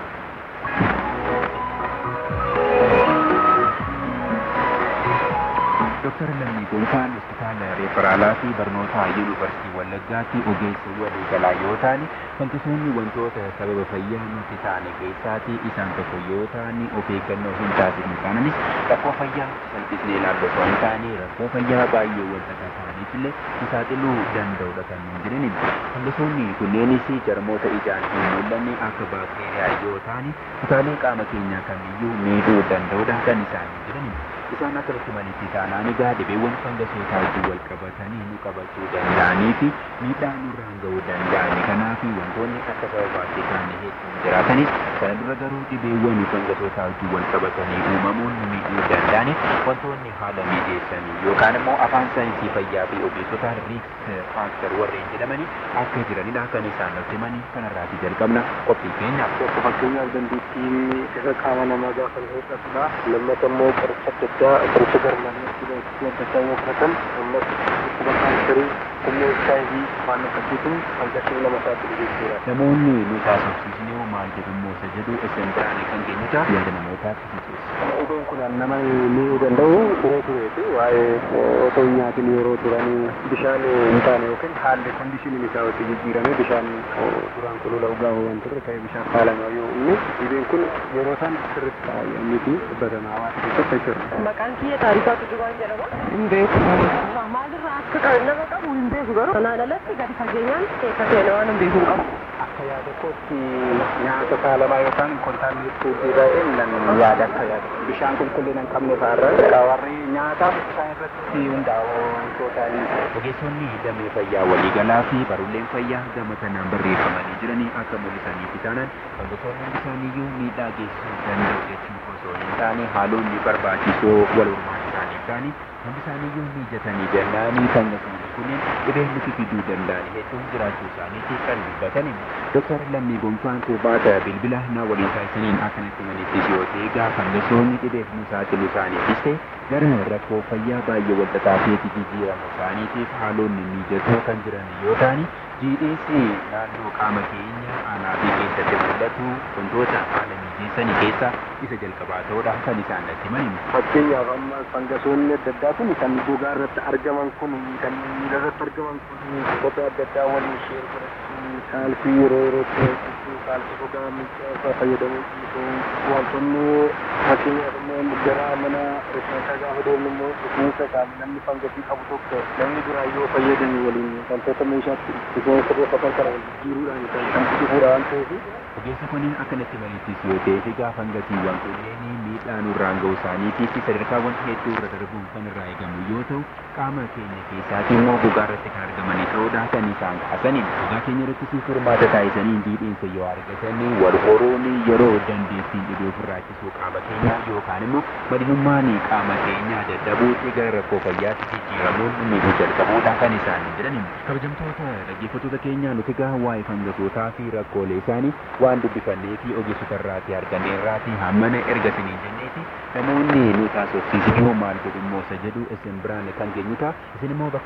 Dooktar Lammii Gonfaan hospitaala referaalaa fi barnoota yuunivarsiitii Wallaggaatti ogeessa waliigalaa yoo ta'an fangasoonni wantoota sababa fayyaa nuti taane keessaati isaan tokko yoo ta'an of eeggannoo hin taasifne taananis rakkoo fayyaa salphisnee ilaallu osoo hin taane rakkoo fayyaa baay'ee wal xaxaa ta'aniif illee nu saaxiluu danda'udha kan nuun jedhani. Fangasoonni kunneenis jarmoota ijaan hin mul'anne akka baakteeriyaa yoo ta'an kutaalee qaama keenyaa kamiyyuu miidhuu danda'udha kan isaan jedhani. isaan akkasitti malitti taanaan egaa dhibeewwan fangasootaa wajjin wal qabatanii nu qabachuu danda'anii fi miidhaa nurraan ga'uu danda'ani kanaaf wantoonni akka sababaatti ta'an hedduun jiraatanis sana dura garuu dhibeewwan fangasootaa wajjin wal qabatanii uumamuun nu miidhuu danda'ani wantoonni haala mijeessanii yookaan immoo afaan saayinsii fayyaa fi ogeessota riiks faaktar warreen jedhamanii akka jiranidha kan isaan nutti himanii kanarraati jalqabna qophii keenyaaf. Tokko fakkeenyaaf dandeettiin isa qaama namaa gaafa hir'atudha. Lammata immoo qoricha adda addaa qoricha garmalee adda addaa yoo fudhatan ammas dhukkuba kaansarii humna HIV waan akkasiitu fangasii nama saaxilu jechuudha. Namoonni nu taasifsiisni hoo maal jedhu immoo isa jedhu isin biraan kan keenyuta yaada namootaatti fisiisa. Dhibeen kun nama miidhuu danda'u turee tureeti waa'ee otoo hin nyaatin yeroo turanii bishaan hin taane yookiin haalli kondishiniin isaa itti jijjiirame bishaan duraan kulula dhugaa waan turre ta'e bishaan faalama yoo inni dhibeen kun yeroo isaan sirriitti taa'anii dubbatamaa waan keessatti jechuudha. Maqaan kiyya taarikaa Tujubaan jedhama. Hin beeku. Maalirraa akka qabu nama qabu hin beeku garuu kanaan alatti gadi fageenyaan keessa seenaa waan hin beeku hin qabu. Akka yaada kootti nyaata saalamaa yookaan kontaamineet fuudhii baay'een nan yaada akka yaada. Bishaan qulqullina hin qabne fa'aarra warri nyaataaf isaan irratti hundaa'u wantootaalee. Ogeessonni damee fayyaa waliigalaa fi barulleen fayyaa gama kanaan barreeffamanii jiranii akka mul'isaniif taanan wantoonni isaaniiyyuu miidhaa geessisuu danda'u jechuun osoo hin taane haalonni barbaachisoo wal hormaatisaaniif ta'anii hundi isaaniiyyuu mijatanii jannaanii kan isaanii kunneen dhibeen nuti fiduu danda'an hedduun jiraachuu isaaniitti kan dubbatani. Dooktar Lammii Gonfaan Tuubaata bilbila na waliin taasisaniin akkanatti manitti yoo ta'e gaafa fangasoonni dhibeef nu saaxilu isaaniifis ta'e gara rakkoo fayyaa baay'ee wal xaxaateetti jijjiiramu isaaniitiif haalonni mijatoo kan jiran yoo ta'ani jiidheessi naannoo qaama keenya aanaa fi keessatti mul'atu wantoota haala mijeessanii keessaa isa jalqabaa ta'uudha kan isaan natti himan. Fakkeenyaaf amma fangasoonni adda addaa kun kan gogaa irratti argaman kun kan miila irratti argaman kun gosa adda addaa waliin ishee godhachuu kaalsii yeroo yerootti hojjechuu kaalsii gogaa miicaa fayyadamuu dhiisuu wantoonni fakkeenyaaf immoo gara mana rifeensaa gaafa deemnu immoo rifeensa kan namni fangasii qabu tokko namni biraa yoo fayyadame waliin wantoota meeshaatti rifeensa reeffatan kana wal jijjiiruudhaan kan kan dhufuudha waan ta'eef Ogeessa kuniin akkanatti malittis yoo ta'e fi gaafa fangasiiwwan kunneen miidhaa nurraan ga'u isaaniitii fi sadarkaawwan hedduu irra darbuun kan irraa eegamu yoo ta'u qaama keenya keessaati immoo gogaa irratti kan argamanii ta'uudha kan isaan kaasaniin gogaa keenya irratti si furmaata taasisaniin diidhiinsa yoo argatanii wal horuun yeroo dandeettiin dhibee ofirraa ittisuu qaama keenyaa yookaan immoo madinummaan qaama keenyaa dadhabuutti gara rakkoo fayyaatti jijjiiramuun miidhuu jalqabuudha kan isaan jedhani. Kabajamtoota dhaggeeffattoota keenyaa nuti gaa waa'ee fangasootaa fi rakkoolee isaanii waan dubbifannee fi ogeessota irraatii argannee irraatii hammana erga isiniin jenneeti namoonni nu taasofsiisan yoo maal jedhu immoo isa jedhu isin biraan kan geenyuta isin immoo bakka jirtan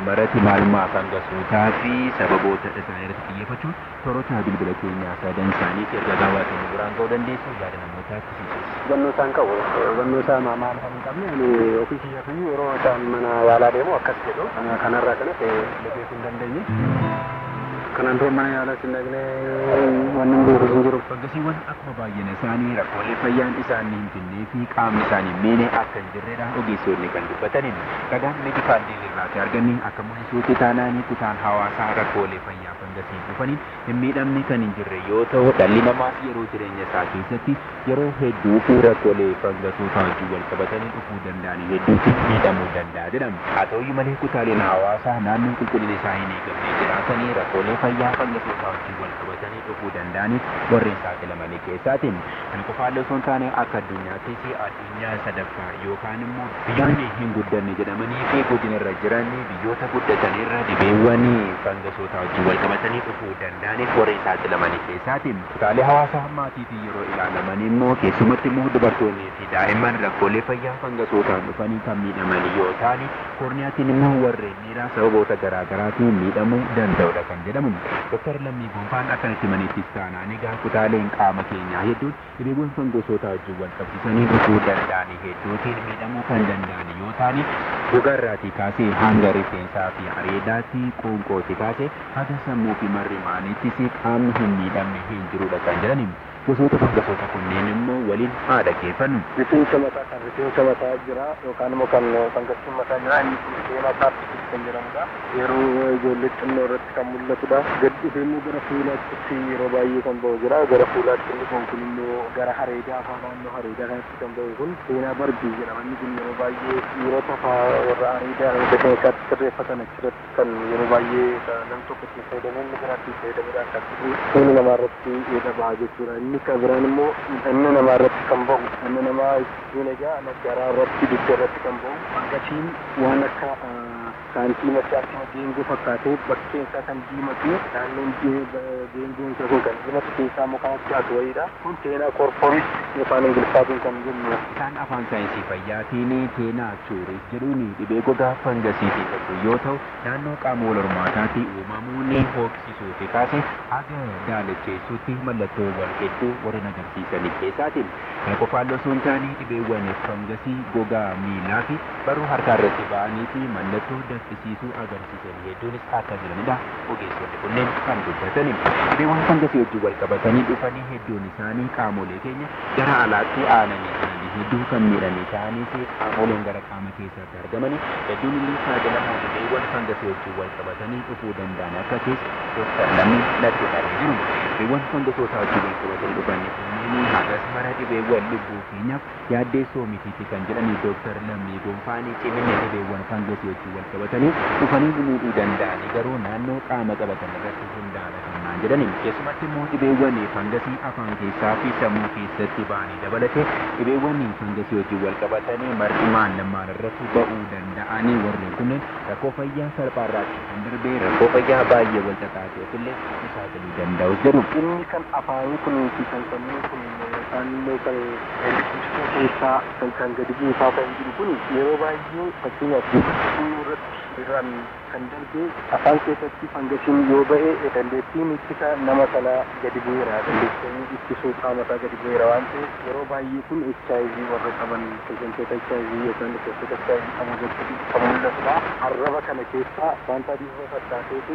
kanarratti maalummaa fangasootaa fi sababoota isaanii irratti xiyyeeffachuun toorota bilbila keenyaa sadan isaaniitti erga gabaatanii biraan ga'uu dandeessu yaada namootaa akkasiisus. hubannoo isaan qabu hubannoo isaa maal kan hin qabne ani ofii kiyya fi yeroo isaan mana yaalaa deemu akkas jedhu kanarraa kanas beekuu hin dandeenye kanaan dura mana yaalaa sin dhaqne wanni hin beeku hin jiru. Fangasiiwwan akkuma baay'ina isaanii rakkoolee fayyaan isaanii hin finnee fi qaamni isaanii miine akka hin jirredha ogeessonni kan dubbatanin ragaan meedikaal diilirraati arganni akka mul'isuutti taanaanii kutaan hawaasaa rakkoolee fayyaa fangasii dhufaniin hin miidhamne kan hin jirre yoo ta'u dhalli namaas yeroo jireenya isaa keessatti yeroo hedduu fi rakkoolee fangasootaa wajjin wal qabatanii dhufuu danda'an hedduutti miidhamuu danda'a jedhama. Haa ta'uyyuu malee kutaaleen hawaasaa naannoo qulqullina isaa hin eegamne jiraatanii rakkoolee fayyaa fangasootaa wajjin wal qabatanii dhufuu danda'aniif warreen saaxilamanii keessaatiin kan qofaallee osoo hin taane akka addunyaattis addunyaa sadaffaa yookaan immoo biyyoonni hin guddanne jedhamanii fi guddinarra jiran biyyoota guddatanirra dhibeewwan fangasootaa wajjin wal qabatanii dhufuu danda'aniif warreen saaxilamanii keessaatiin kutaalee hawaasaa maatiitiin yeroo ilaalaman immoo keessumatti immoo dubartoonnii fi daa'imman rakkoolee fayyaa fangasootaan dhufanii kan miidhaman yoo ta'an korniyaatiin immoo warreen dhiiraa sababoota garaagaraatiin miidhamuu danda'udha kan jedhamu. Doktar Lammii Gonfaan akkanatti maniittis taanaan egaa kutaaleen qaama keenyaa hedduun dhibeewwan fangasootaa wajjin wal qabsiisanii dhufuu danda'an hedduutiin miidhamuu kan danda'an yoo ta'an gogaarraatii kaasee hanga rifeensaa fi areedaatti qoonqootti kaasee haga sammuu fi marri maaniittis qaamni hin miidhamne hin jirudha kan jedhani. Gosoota fangasoota kunneen immoo waliin haa dhaggeeffannu. Rifeensa mataa kan rifeensa mataa jira yookaan immoo kan fangasiin mataa jira inni kun seenaa paartikis kan jedhamudha. Yeroo ijoollee xinnoo irratti kan mul'atudha. Gad dhufee immoo gara fuulaatti yeroo baay'ee kan ba'u jira. Gara fuulaatti inni kun kun immoo gara hareedaa afaan naannoo hareedaa kanatti kan ba'u kun seenaa barbii jedhama. Inni kun yeroo baay'ee dhiirota warra hareedaa rifeensaatti sirreeffatan achirratti kan yeroo baay'ee nam tokko itti fayyadamee inni biraatti fayyadamuudhaan kan fuula namaa irratti dhabaa jechuudha. inni kan biraan immoo inni namaa irratti kan ba'u inni namaa jechuun egaa garaa irratti dugda irratti kan ba'u fangasiin waan akka saantii machaatti geengoo fakkaatee bakkeen isaa kan diimatu naannoon geengoon isaa kun kan diimatu keessaa immoo kan addaatu wayiidha kun teenaa korporis yookaan ingiliffaatiin kan jennu Isaan afaan saayinsii fayyaatiin teenaa chuuris jedhuun dhibee gogaa fangasiitii qabu yoo ta'u naannoo qaama wal hormaataatti uumamuun hooksisuu fi kaase haga daalacheessuutti mallattoo wal hedduu warreen agarsiisan keessaatiin kan qofaan osoo hin taane dhibeewwan fangasii gogaa miilaa fi barruu harkaa irratti ba'anii fi mallattoo danfisiisuu agarsiisan hedduunis akka jiranidha ogeessonni kunneen kan dubbatani dhibeewwan fangasii wajjin wal qabatanii dhufanii hedduun isaanii qaamolee keenya gara alaatti aananii jiranii hedduu kan miidhanii ta'anii fi qaamoleen gara qaama keessatti argamanii hedduun illee saaxilamoo dhibeewwan fangasii wajjin wal qabatanii dhufuu danda'an akka keessa dooktar Lammii natti dhufanii jiru dhibeewwan fangasootaa wajjin wal qabatanii dhufanii kunneen hagas mara dhibeewwan lubbuu keenyaaf yaaddeessoo mitiiti kan jedhani dooktar Lammii Gonfaanii cimina dhibeewwan fangasii wajjin wal qabatanii dhufanii miidhuu danda'anii garuu naannoo qaama qabatan irratti hundaa'an kan naan jedhani keessumatti immoo dhibeewwan fangasii afaan keessaa fi sammuu keessatti ba'anii dabalate dhibeewwan fangasii wajjin wal qabatanii mar'imaan lamaan irratti ba'uu danda'anii warreen kunneen rakkoo fayyaa salphaarraatti kan darbee rakkoo fayyaa baay'ee wal xaxaateef illee saaxiluu danda'u jedhu. inni kan afaanii kun fi kan sammuu kun yookaan immoo kan eebbisiistuu keessaa kan kan gadi buusaa kan jiru kun yeroo baay'ee fakkeenyaaf guddisuu irratti irraan kan darbee afaan keessatti fangasiin yoo ba'e dandeettiin ittisa nama sanaa gadi bu'eera dandeettiin ittisuu qaama isaa gadi bu'eera waan ta'eef yeroo baay'ee kun HIV warra qaban keessattoota HIV yookaan keessattoota HIV qaban irratti kan mul'atudha arraba kana keessaa wanta bifa fakkaateetu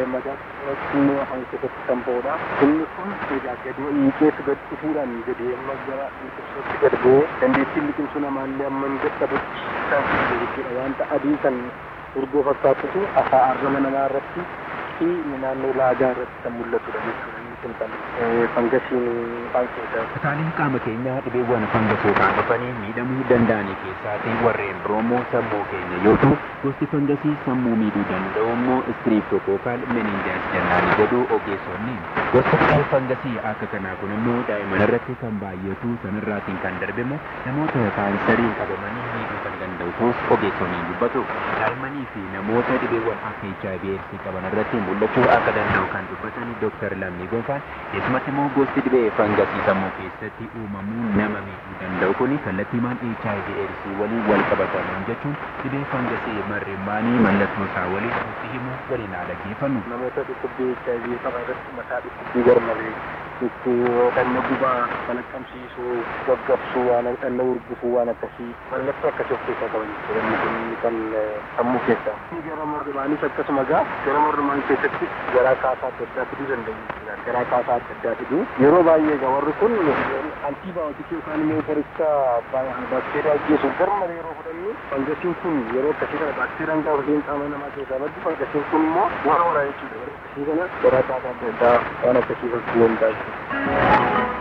magaatti afaan keessatti kan ba'udha inni kun egaa gadi hiikeetu gad dhufuudhaan gadi amma gara liqimsuutti gad bu'ee dandeettiin liqimsuu namaallee amma hin dadhabutti kan fidu jechuudha wanta adii kan urgoo fakkaatutu afaa arraba namaa irratti fi naannoo laagaa irratti kan mul'atudha jechuudha inni kun kan fangasiin afaan keessaa Kutaaleen qaama keenyaa dhibeewwan fangasootaan dhufanii miidhamuu danda'an keessaatii warreen roomoo sammuu keenya yoo ta'u gosti fangasii sammuu miidhuu danda'u immoo iskiriiptokookaal meninjaayit jennaani jedhu ogeessonni. Gosti fangasii akka kanaa kun immoo daa'imman irratti kan baay'atu sanirraatiin kan darbe immoo namoota kaansarii qabamanii miidhuu kan danda'u ta'us ogeessonni dubbatu. Daa'immanii fi namoota dhibeewwan akka HIV AIDS qaban irratti mul'achuu akka danda'u kan dubbatan Dr. Lammii Gonfaa gonfaan keessumatti immoo gosti dhibee fangasii sammuu keessatti uumamuu nama miidhuu danda'u kun kallattiimaan HIV AIDS waliin wal qabatamuun jechuun dhibee fangasii marrimmaanii mallattoo isaa waliin nutti himu waliin haa dhaggeeffannu. namoota dhukkubbii HIV qaban irratti mataa dhukkubbii garmalee dhukkuu dhanna gubaa balaqqamsiisuu gaggabsuu waan dhanna urgufuu waan akkasii mallattoo akkasii of keessaa qaban jechuudha kun kan sammuu keessaa. Gara mormaanis akkasuma gaa gara mormaan keessatti garaa kaasaa adda addaa fiduu danda'u jechuudha. Garaa kaasaa adda addaa fiduu yeroo baay'ee gaa warri kun antiibaayotikii yookaan immoo qoricha baakteeriyaa ajjeesuuf garmalee yeroo fudhannu fangasiin kun yeroo akkasii kana baakteeriyaan gaafa isheen qaama namaa keessaa baddu fangasiin kun immoo waan horaa jechuudha. Yeroo akkasii kana garaa kaasaa adda addaa waan akkasii fakkii danda'a jechuudha.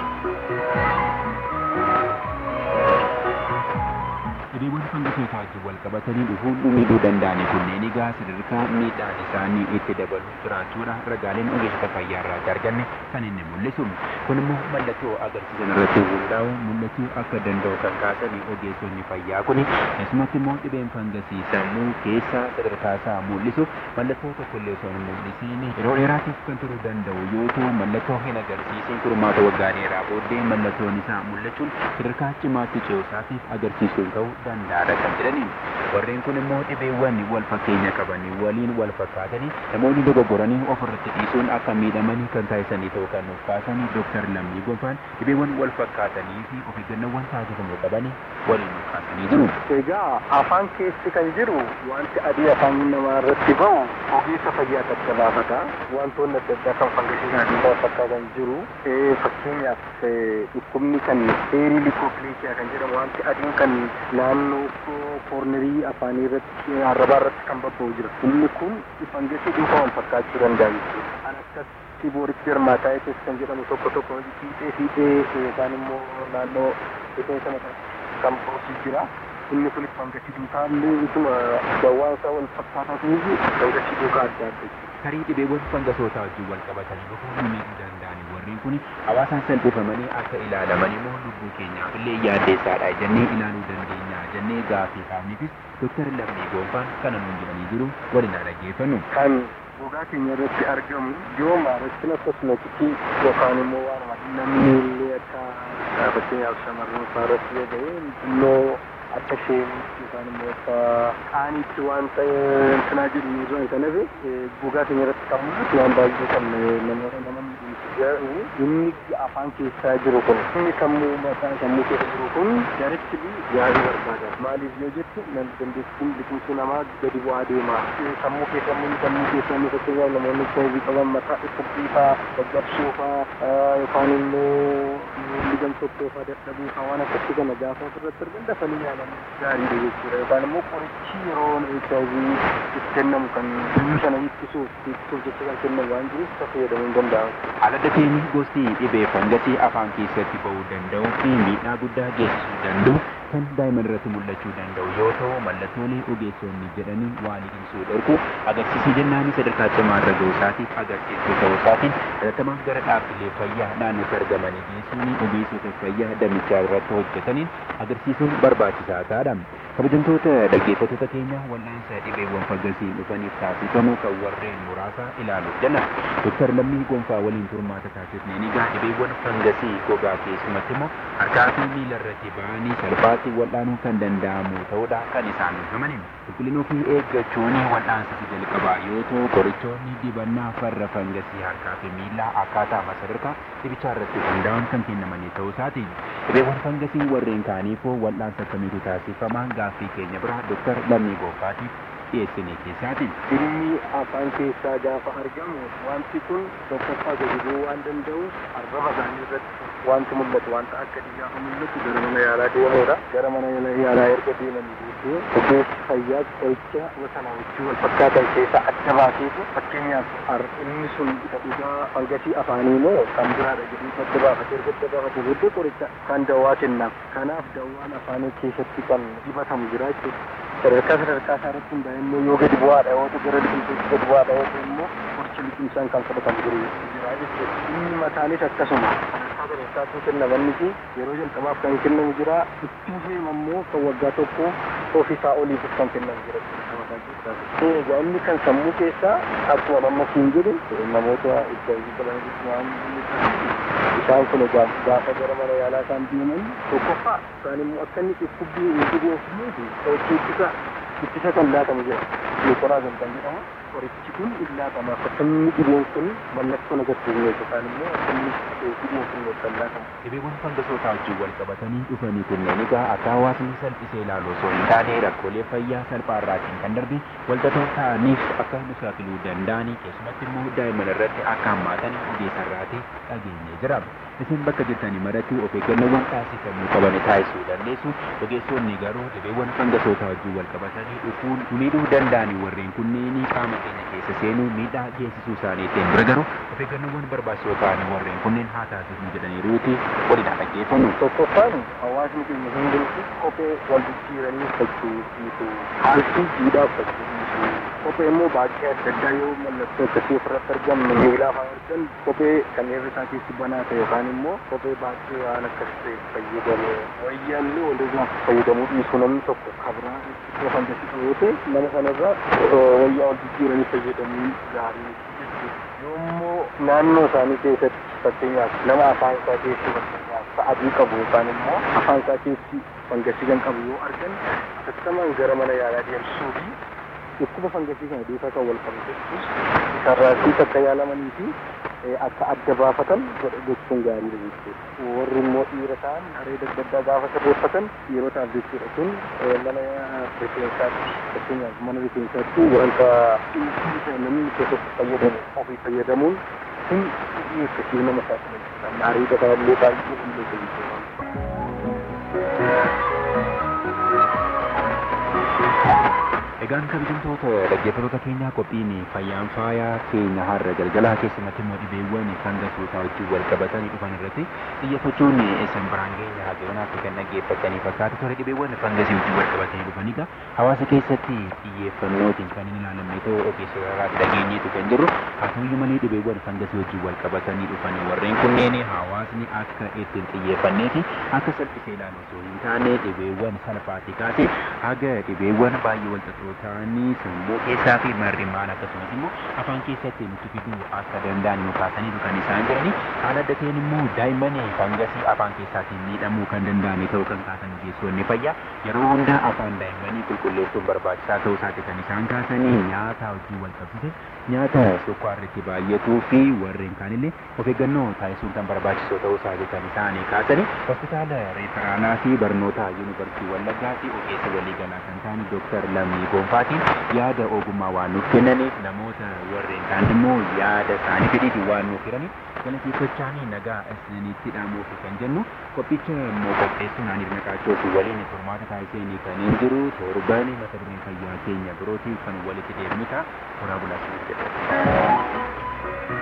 Dhibeewwan fangasootaa wajjin wal qabatanii dhufuun miidhuu danda'an kunneen egaa sadarkaa miidhaan isaanii itti dabalu jiraachuudha ragaaleen ogeessota fayyaa irraa arganne kan inni mul'isu. Kun immoo mallattoo agarsiisan irratti hundaa'u mul'achuu akka danda'u kan kaasanii ogeessonni fayyaa kuni keessumatti immoo dhibeen fangasii sammuu keessa sadarkaa isaa mul'isu mallattoo tokkollee osoo hin mul'isiin yeroo dheeraatiif kan turuu danda'u yoo ta'u mallattoo hin agarsiisin kurmaata waggaa dheeraa booddee mallattoon isaa mul'achuun sadarkaa cimaatti ce'uusaatiif agarsiisuun ta'uu danda'aadha kan jedhaniin. Warreen kun immoo dhibeewwan wal fakkeenya qabanii waliin wal fakkaatanii namoonni dogoggoranii ofirratti dhiisuun akka miidhamanii kan taasisanii ta'uu kan nuuf kaasanii Dooktar Lammii Gonfaan dhibeewwan wal fakkaatanii fi of eeggannoowwan taasifamuu qabanii waliin nuuf kaasanii jiru. Egaa afaan keessi kan jiru wanti adii afaan namaa irratti ba'u ogeessa fayyaa adda baafata. Wantoonni adda addaa kan fangasiisan adda fakkaatan jiru. Fakkeenyaaf dhukkubni kan eerii likoopileekiyaa kan jedhamu wanti adiin kan naannoo koornerii afaanii irratti arrabaa irratti kan babba'u jira. Inni kun fangasii dhuunfaa wal fakkaachuu danda'a jechuudha. Kan akkas tibooritti hirmaataayitis kan jedhamu tokko tokko fiixee fiixee yookaan immoo naannoo rifeensa mataa kan boosii jira. Inni kun fangasii duukaallee ituma dawwaan isaa wal fakkaataa ta'eef fangasii duukaa adda adda Tarii dhibeewwan fangasootaa wajjin wal qabatanii dhufuun miidhuu danda'an warreen kun hawaasaan salphifamanii akka ilaalaman immoo lubbuu keenyaaf illee yaaddeessaadha jennee ilaaluu dandeenya jennee gaafii kaafniifis Dooktar Lammii Gonfaan kana nuun jedhanii jiru waliin haa dhaggeeffannu. Kan gogaa keenya irratti argamu yoo maarakkina kosmeetikii yookaan immoo waan namni illee akka fakkeenyaaf shamarran fa'aa irratti yoo ta'e xinnoo akka isheen yookaan immoo akka qaaniitti waan ta'e intinaa jedhu irraa kan hafe gogaa keenya irratti kan mul'atu waan baay'ee kan nama nama miidhagsu inni afaan keessaa jiru kun inni sammuu mataa sammuu keessa jiru kun gaaritti yaalii barbaada maaliif yoo jettu nan dandeettiin biqiltuu namaa gadi bu'aa deema sammuu keessa immoo sammuu keessa immoo fakkeenyaaf namoonni koobii qaban mataa dhukkubbii fa'aa gaggabsuu fa'aa yookaan immoo miilli gamtottoo fa'aa dadhabuu fa'aa waan akkasii kana gaafa ofirratti argan dafanii yaalan gaariidha jechuudha yookaan immoo qorichi yeroo HIV itti kennamu kan dhibee sana ittisuuf ittisuuf jecha kan kennamu waan jiruuf isa fayyadamuu hin danda'amu. Haala dateeni gosti dhibee fangasii afaan keessatti ba'uu danda'u fi miidhaa guddaa geessisuu danda'u kan daa'imman irratti mul'achuu danda'u yoo ta'u mallattoolee ogeessonni jedhanii waa liqimsuu dhorku agarsiisii jennaan sadarkaa cimaa irra ga'uu isaatiif agarsiisuu ta'uu isaatiin hatattamaan gara dhaabbilee fayyaa naannootti argamanii geessuun ogeessota fayyaa damichaa irratti hojjetaniin agarsiisuun barbaachisaa ta'adha. kabajamtoota dhaggeeffattoota keenya wal'aansa dhibeewwan fangasii dhufaniif taasifamu kan warreen muraasa ilaaluuf jenna. Dooktar Lammii Gonfaa waliin turmaata taasifneen egaa dhibeewwan fangasii gogaa keessumatti immoo harkaa fi miila irratti ba'anii salphaatti wal'aanuu kan danda'amu ta'uudha kan isaan himaniin. Qulqullina ofii eeggachuun wal'aansa jalqabaa yoo ta'u qorichoonni dibannaa farra fangasii harkaa fi miilaa akkaataa sadarkaa dhibichaa irratti hundaa'uun kan kennamanii ta'uu isaati. Dhibeewwan fangasii warreen kaaniifoo wal'aansa akkamiitu taasifama gaaffii keenya bira Dooktar Lammii Gonfaatiif dhiyeessinee keessaati. Ilmi afaan keessaa gaafa argamu wanti kun tokkoffaa gadi bu'uu waan danda'u arraba isaanii irratti wanti mul'atu wanta akka gaafa mul'atu gara mana yaalaa deemuudha. Gara mana yaalaa erga deemanii booddee ogeessi fayyaa qoricha sana wajjin wal fakkaatan keessaa adda baaseetu fakkeenyaaf inni sun isa dhugaa fangasii afaanii moo kan biraadha jedhee adda baafatee erga adda baafatee booddee qoricha kan dawaa kennaaf. Kanaaf dawaan afaanii keessatti kan dibatamu jira jechuudha. sadarkaa sadarkaa isaa irratti hundaa'e immoo yoo gadi bu'aadha yoo ta'u gara biqiltuutti gadi bu'aadha yoo ta'u immoo qorichi qoricha liqimsaan kan fudhatan jiru jira jechuudha. Inni mataanis akkasuma sadarkaa sadarkaatu kennamanni fi yeroo jalqabaaf kan kennamu jira itti fufeema immoo kan waggaa tokko ofiisaa oliif kan kennamu jira. Egaa inni kan sammuu keessaa akkuma amma siin jedhu namoota itti qaban waan isaan kun egaa gaafa gara mana yaalaa isaan deeman tokkoffaa isaan immoo akka inni dhukkubbii hin dhugoofnee fi qorichi ittisa ittisa kan laatamu jira. Beekoraa kan jedhamu qorichi kun illaatama akka inni dhibeen kun mallattoo agarsiisne yookaan immoo akka inni dhibeen kun kan laatamu. Dhibeewwan fangasootaa wajjin wal qabatanii dhufanii kunneen egaa akka hawaasni salphisee ilaalu osoo hin taane rakkoolee fayyaa salphaa irraatiin kan darbe waltatoo ta'aniif akka nu saaxiluu danda'anii keessumatti immoo daa'imman irratti akka hammaatan ogeessarraati dhageenyee jira. Isin bakka jirtanii maratti of eeggannoowwan taasifamuu qaban taasisuu dandeessu. Ogeessonni garuu dhibeewwan fangasootaa wajjin wal qabatanii dhufuun miidhuu danda'anii warreen kunneen qaama keenya keessa seenuu miidhaa geessisuu isaaniitiin bira garuu of eeggannoowwan barbaachisoo ta'anii warreen kunneen haa taasifnu jedhaniiruuti walidhaa dhaggeeffannu. Tokkoffaan hawaasni keenya hundumti kophee wal jijjiiranii uffachuu dhiisuu haaltii jiidhaa uffachuu dhiisuu kophee immoo baay'ee adda addaa yoo mallattoo akkasii ofirratti argamu miilaa fa'aa argan kophee kan irri isaa keessi banaa ta'e yookaan immoo kophee baay'ee waan akkas ta'e fayyadamu wayyaallee walirraa fayyadamuu dhiisuu namni tokko kabraa itti fangasisuu yoo ta'e nama sanarraa wayyaa wal jijjiiranii fayyadamuu gaarii yoommoo naannoo isaanii keessatti fakkeenyaaf nama afaan isaa keessi fakkeenyaaf adii qabu yookaan immoo afaan isaa keessi fangasii kan qabu yoo argan tattamaan gara mana yaalaa deemsisuu fi dhukkuba fangasii kana duukaa kan wal qabu jechuus sarraasiis akka yaalamanii fi akka adda baafatan godha gochuun gaariidha jechuudha. Warri immoo dhiira ta'an haree adda addaa gaafa sirreeffatan yerootaaf jechuudha kun mana rifeensaatti fakkeenyaaf mana rifeensaatti wanta namni keessatti fayyadamu ofii fayyadamuun kun akkasii nama saaxila haree gataa illee baay'ee illee jechuudha. Egaan kabajamtoota dhaggeeffattoota keenyaa qophiin fayyaan faayaa keenya har'a galgalaa keessumatti immoo dhibeewwan fangasootaa wajjin wal qabatanii dhufan irratti xiyyeeffachuun isin biraan geenya haageewwanaatti kan dhaggeeffatanii fakkaatu ture dhibeewwan fangasii wajjin wal qabatanii dhufan egaa hawaasa keessatti xiyyeeffannootiin kan hin ilaalamne ta'uu ogeessota irraatti dhageenyeetu kan jirru haa ta'uyyuu malee dhibeewwan fangasii wajjin wal qabatanii dhufan warreen kunneen hawaasni akka ittiin xiyyeeffannee fi akka salphisee ilaalu osoo hin taane dhibeewwan salphaatti kaase haga dhibeewwan baay'ee wal xaxoo ta'anii sammuu keessaa fi marrimaan akkasumas immoo afaan keessatti nutti fiduu akka danda'an nu kaasaniitu kan isaan jirani haala adda ta'een immoo daa'imman fangasii afaan keessaatiin miidhamuu kan danda'an ta'uu kan kaasan ogeessonni fayyaa yeroo hunda afaan daa'immanii qulqulleessuun barbaachisaa ta'uu isaati kan isaan kaasanii nyaata wajjin wal qabsite nyaata sukkaarritti baay'atuu fi warreen kaanillee of eeggannoo taasisuun kan barbaachisoo ta'uu isaati kan isaan kaasanii hospitaala reeferaalaa fi barnoota yuunivarsiitii wallaggaa fi ogeessa waliigalaa kan ta'an dooktar Lammii Gonfaatiin yaada ogummaa waan nuuf kennaniif namoota warreen kaan immoo yaada isaanii fedhiitiin waan nuuf hiraniif galateeffachaanii nagaa isinitti dhaamuuf kan jennu qophicha immoo qopheessuun ani naqaachoof waliin furmaata taasisanii kan hin jiru torban mata dureen fayyaa keenya birootiif kan walitti deemnu ta'a horaa bulaasanii jedhama.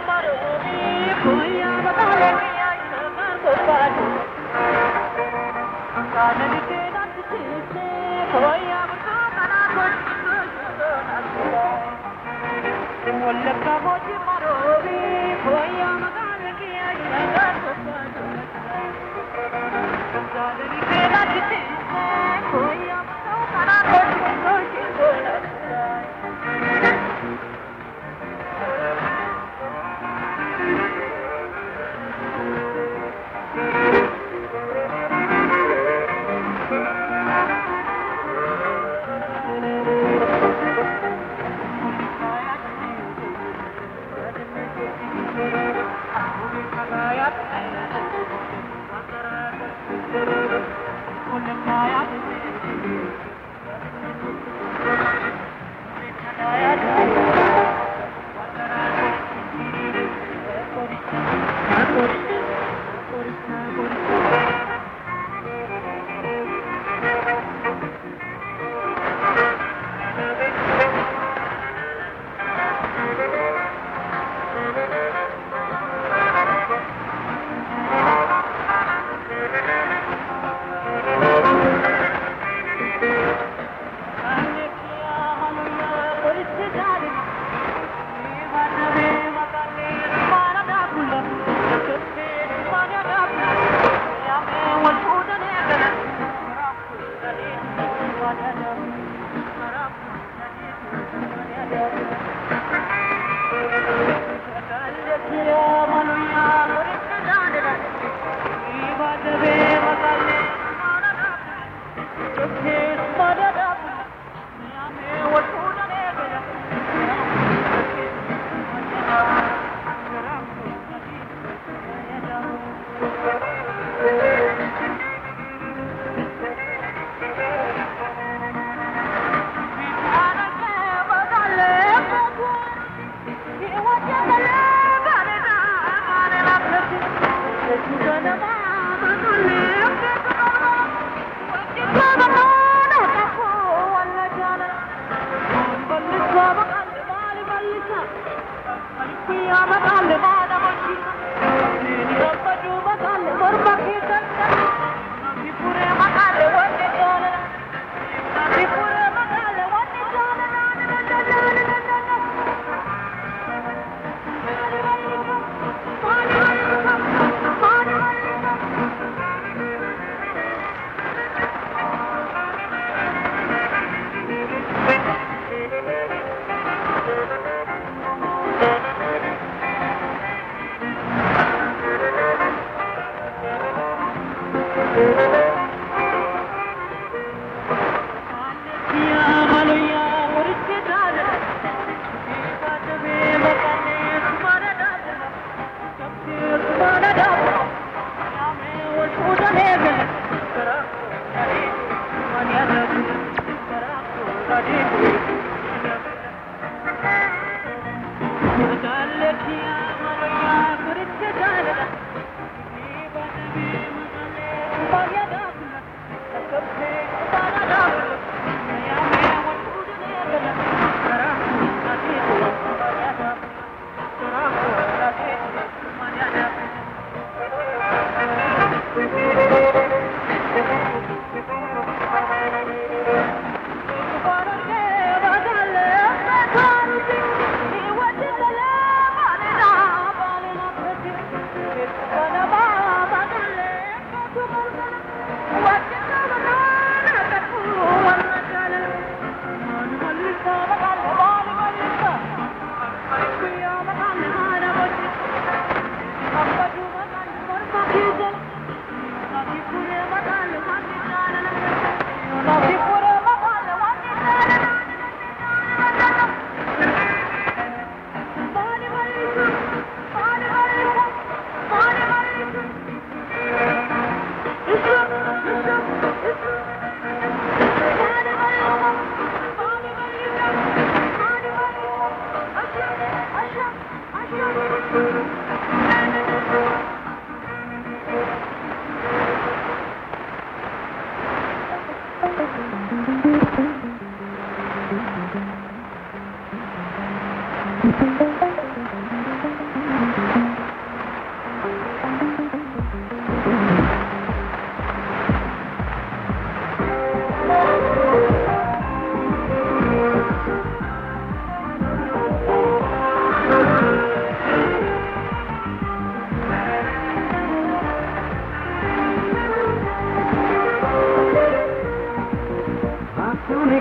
Thank you.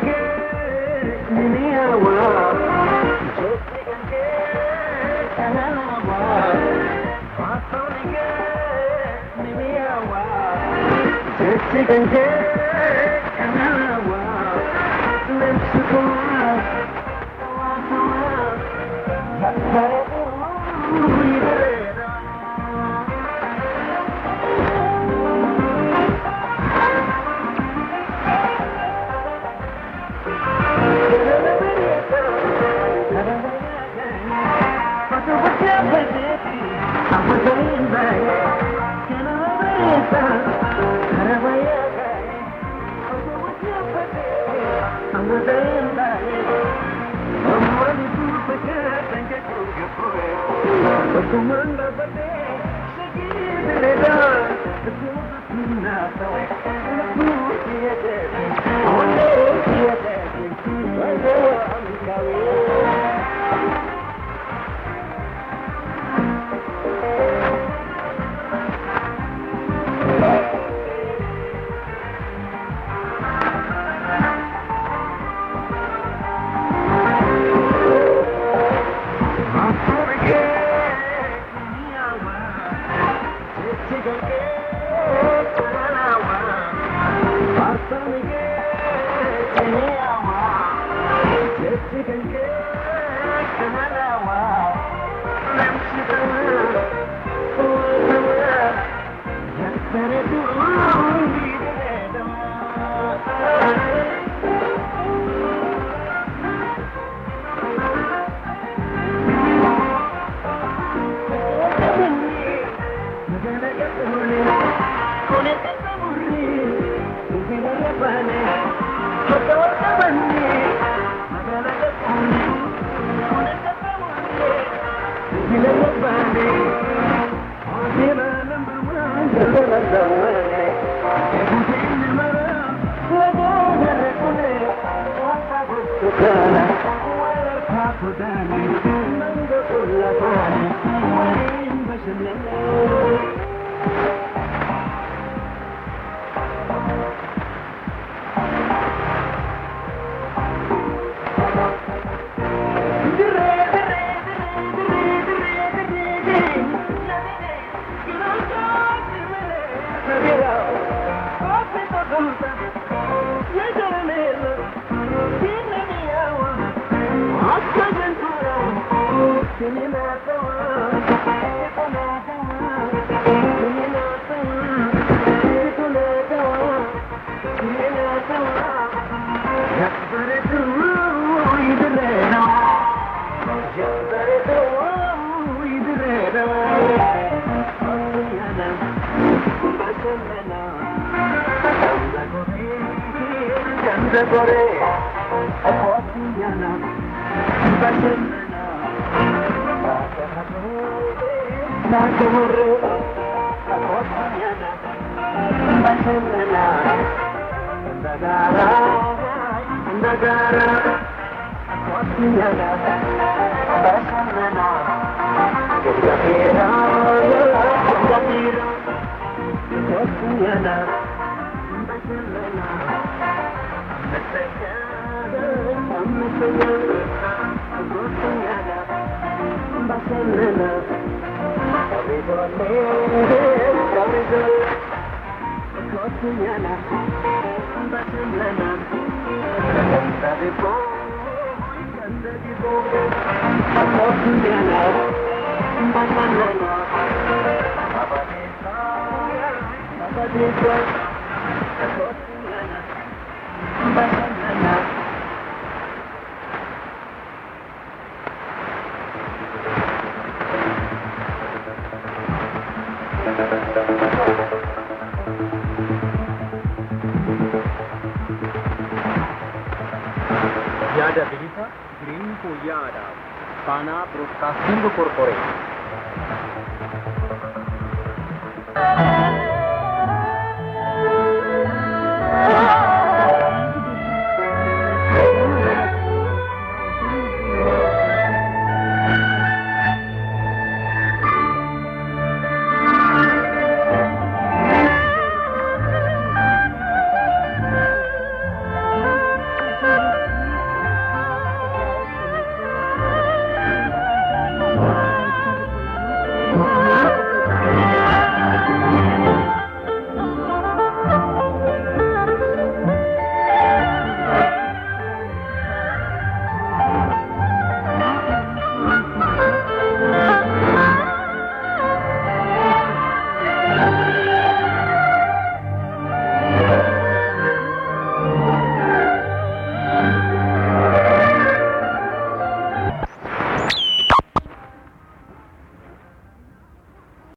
yaada bilisa jireenya fooyya'aadhaaf faanaa biroodkaastiin korporeet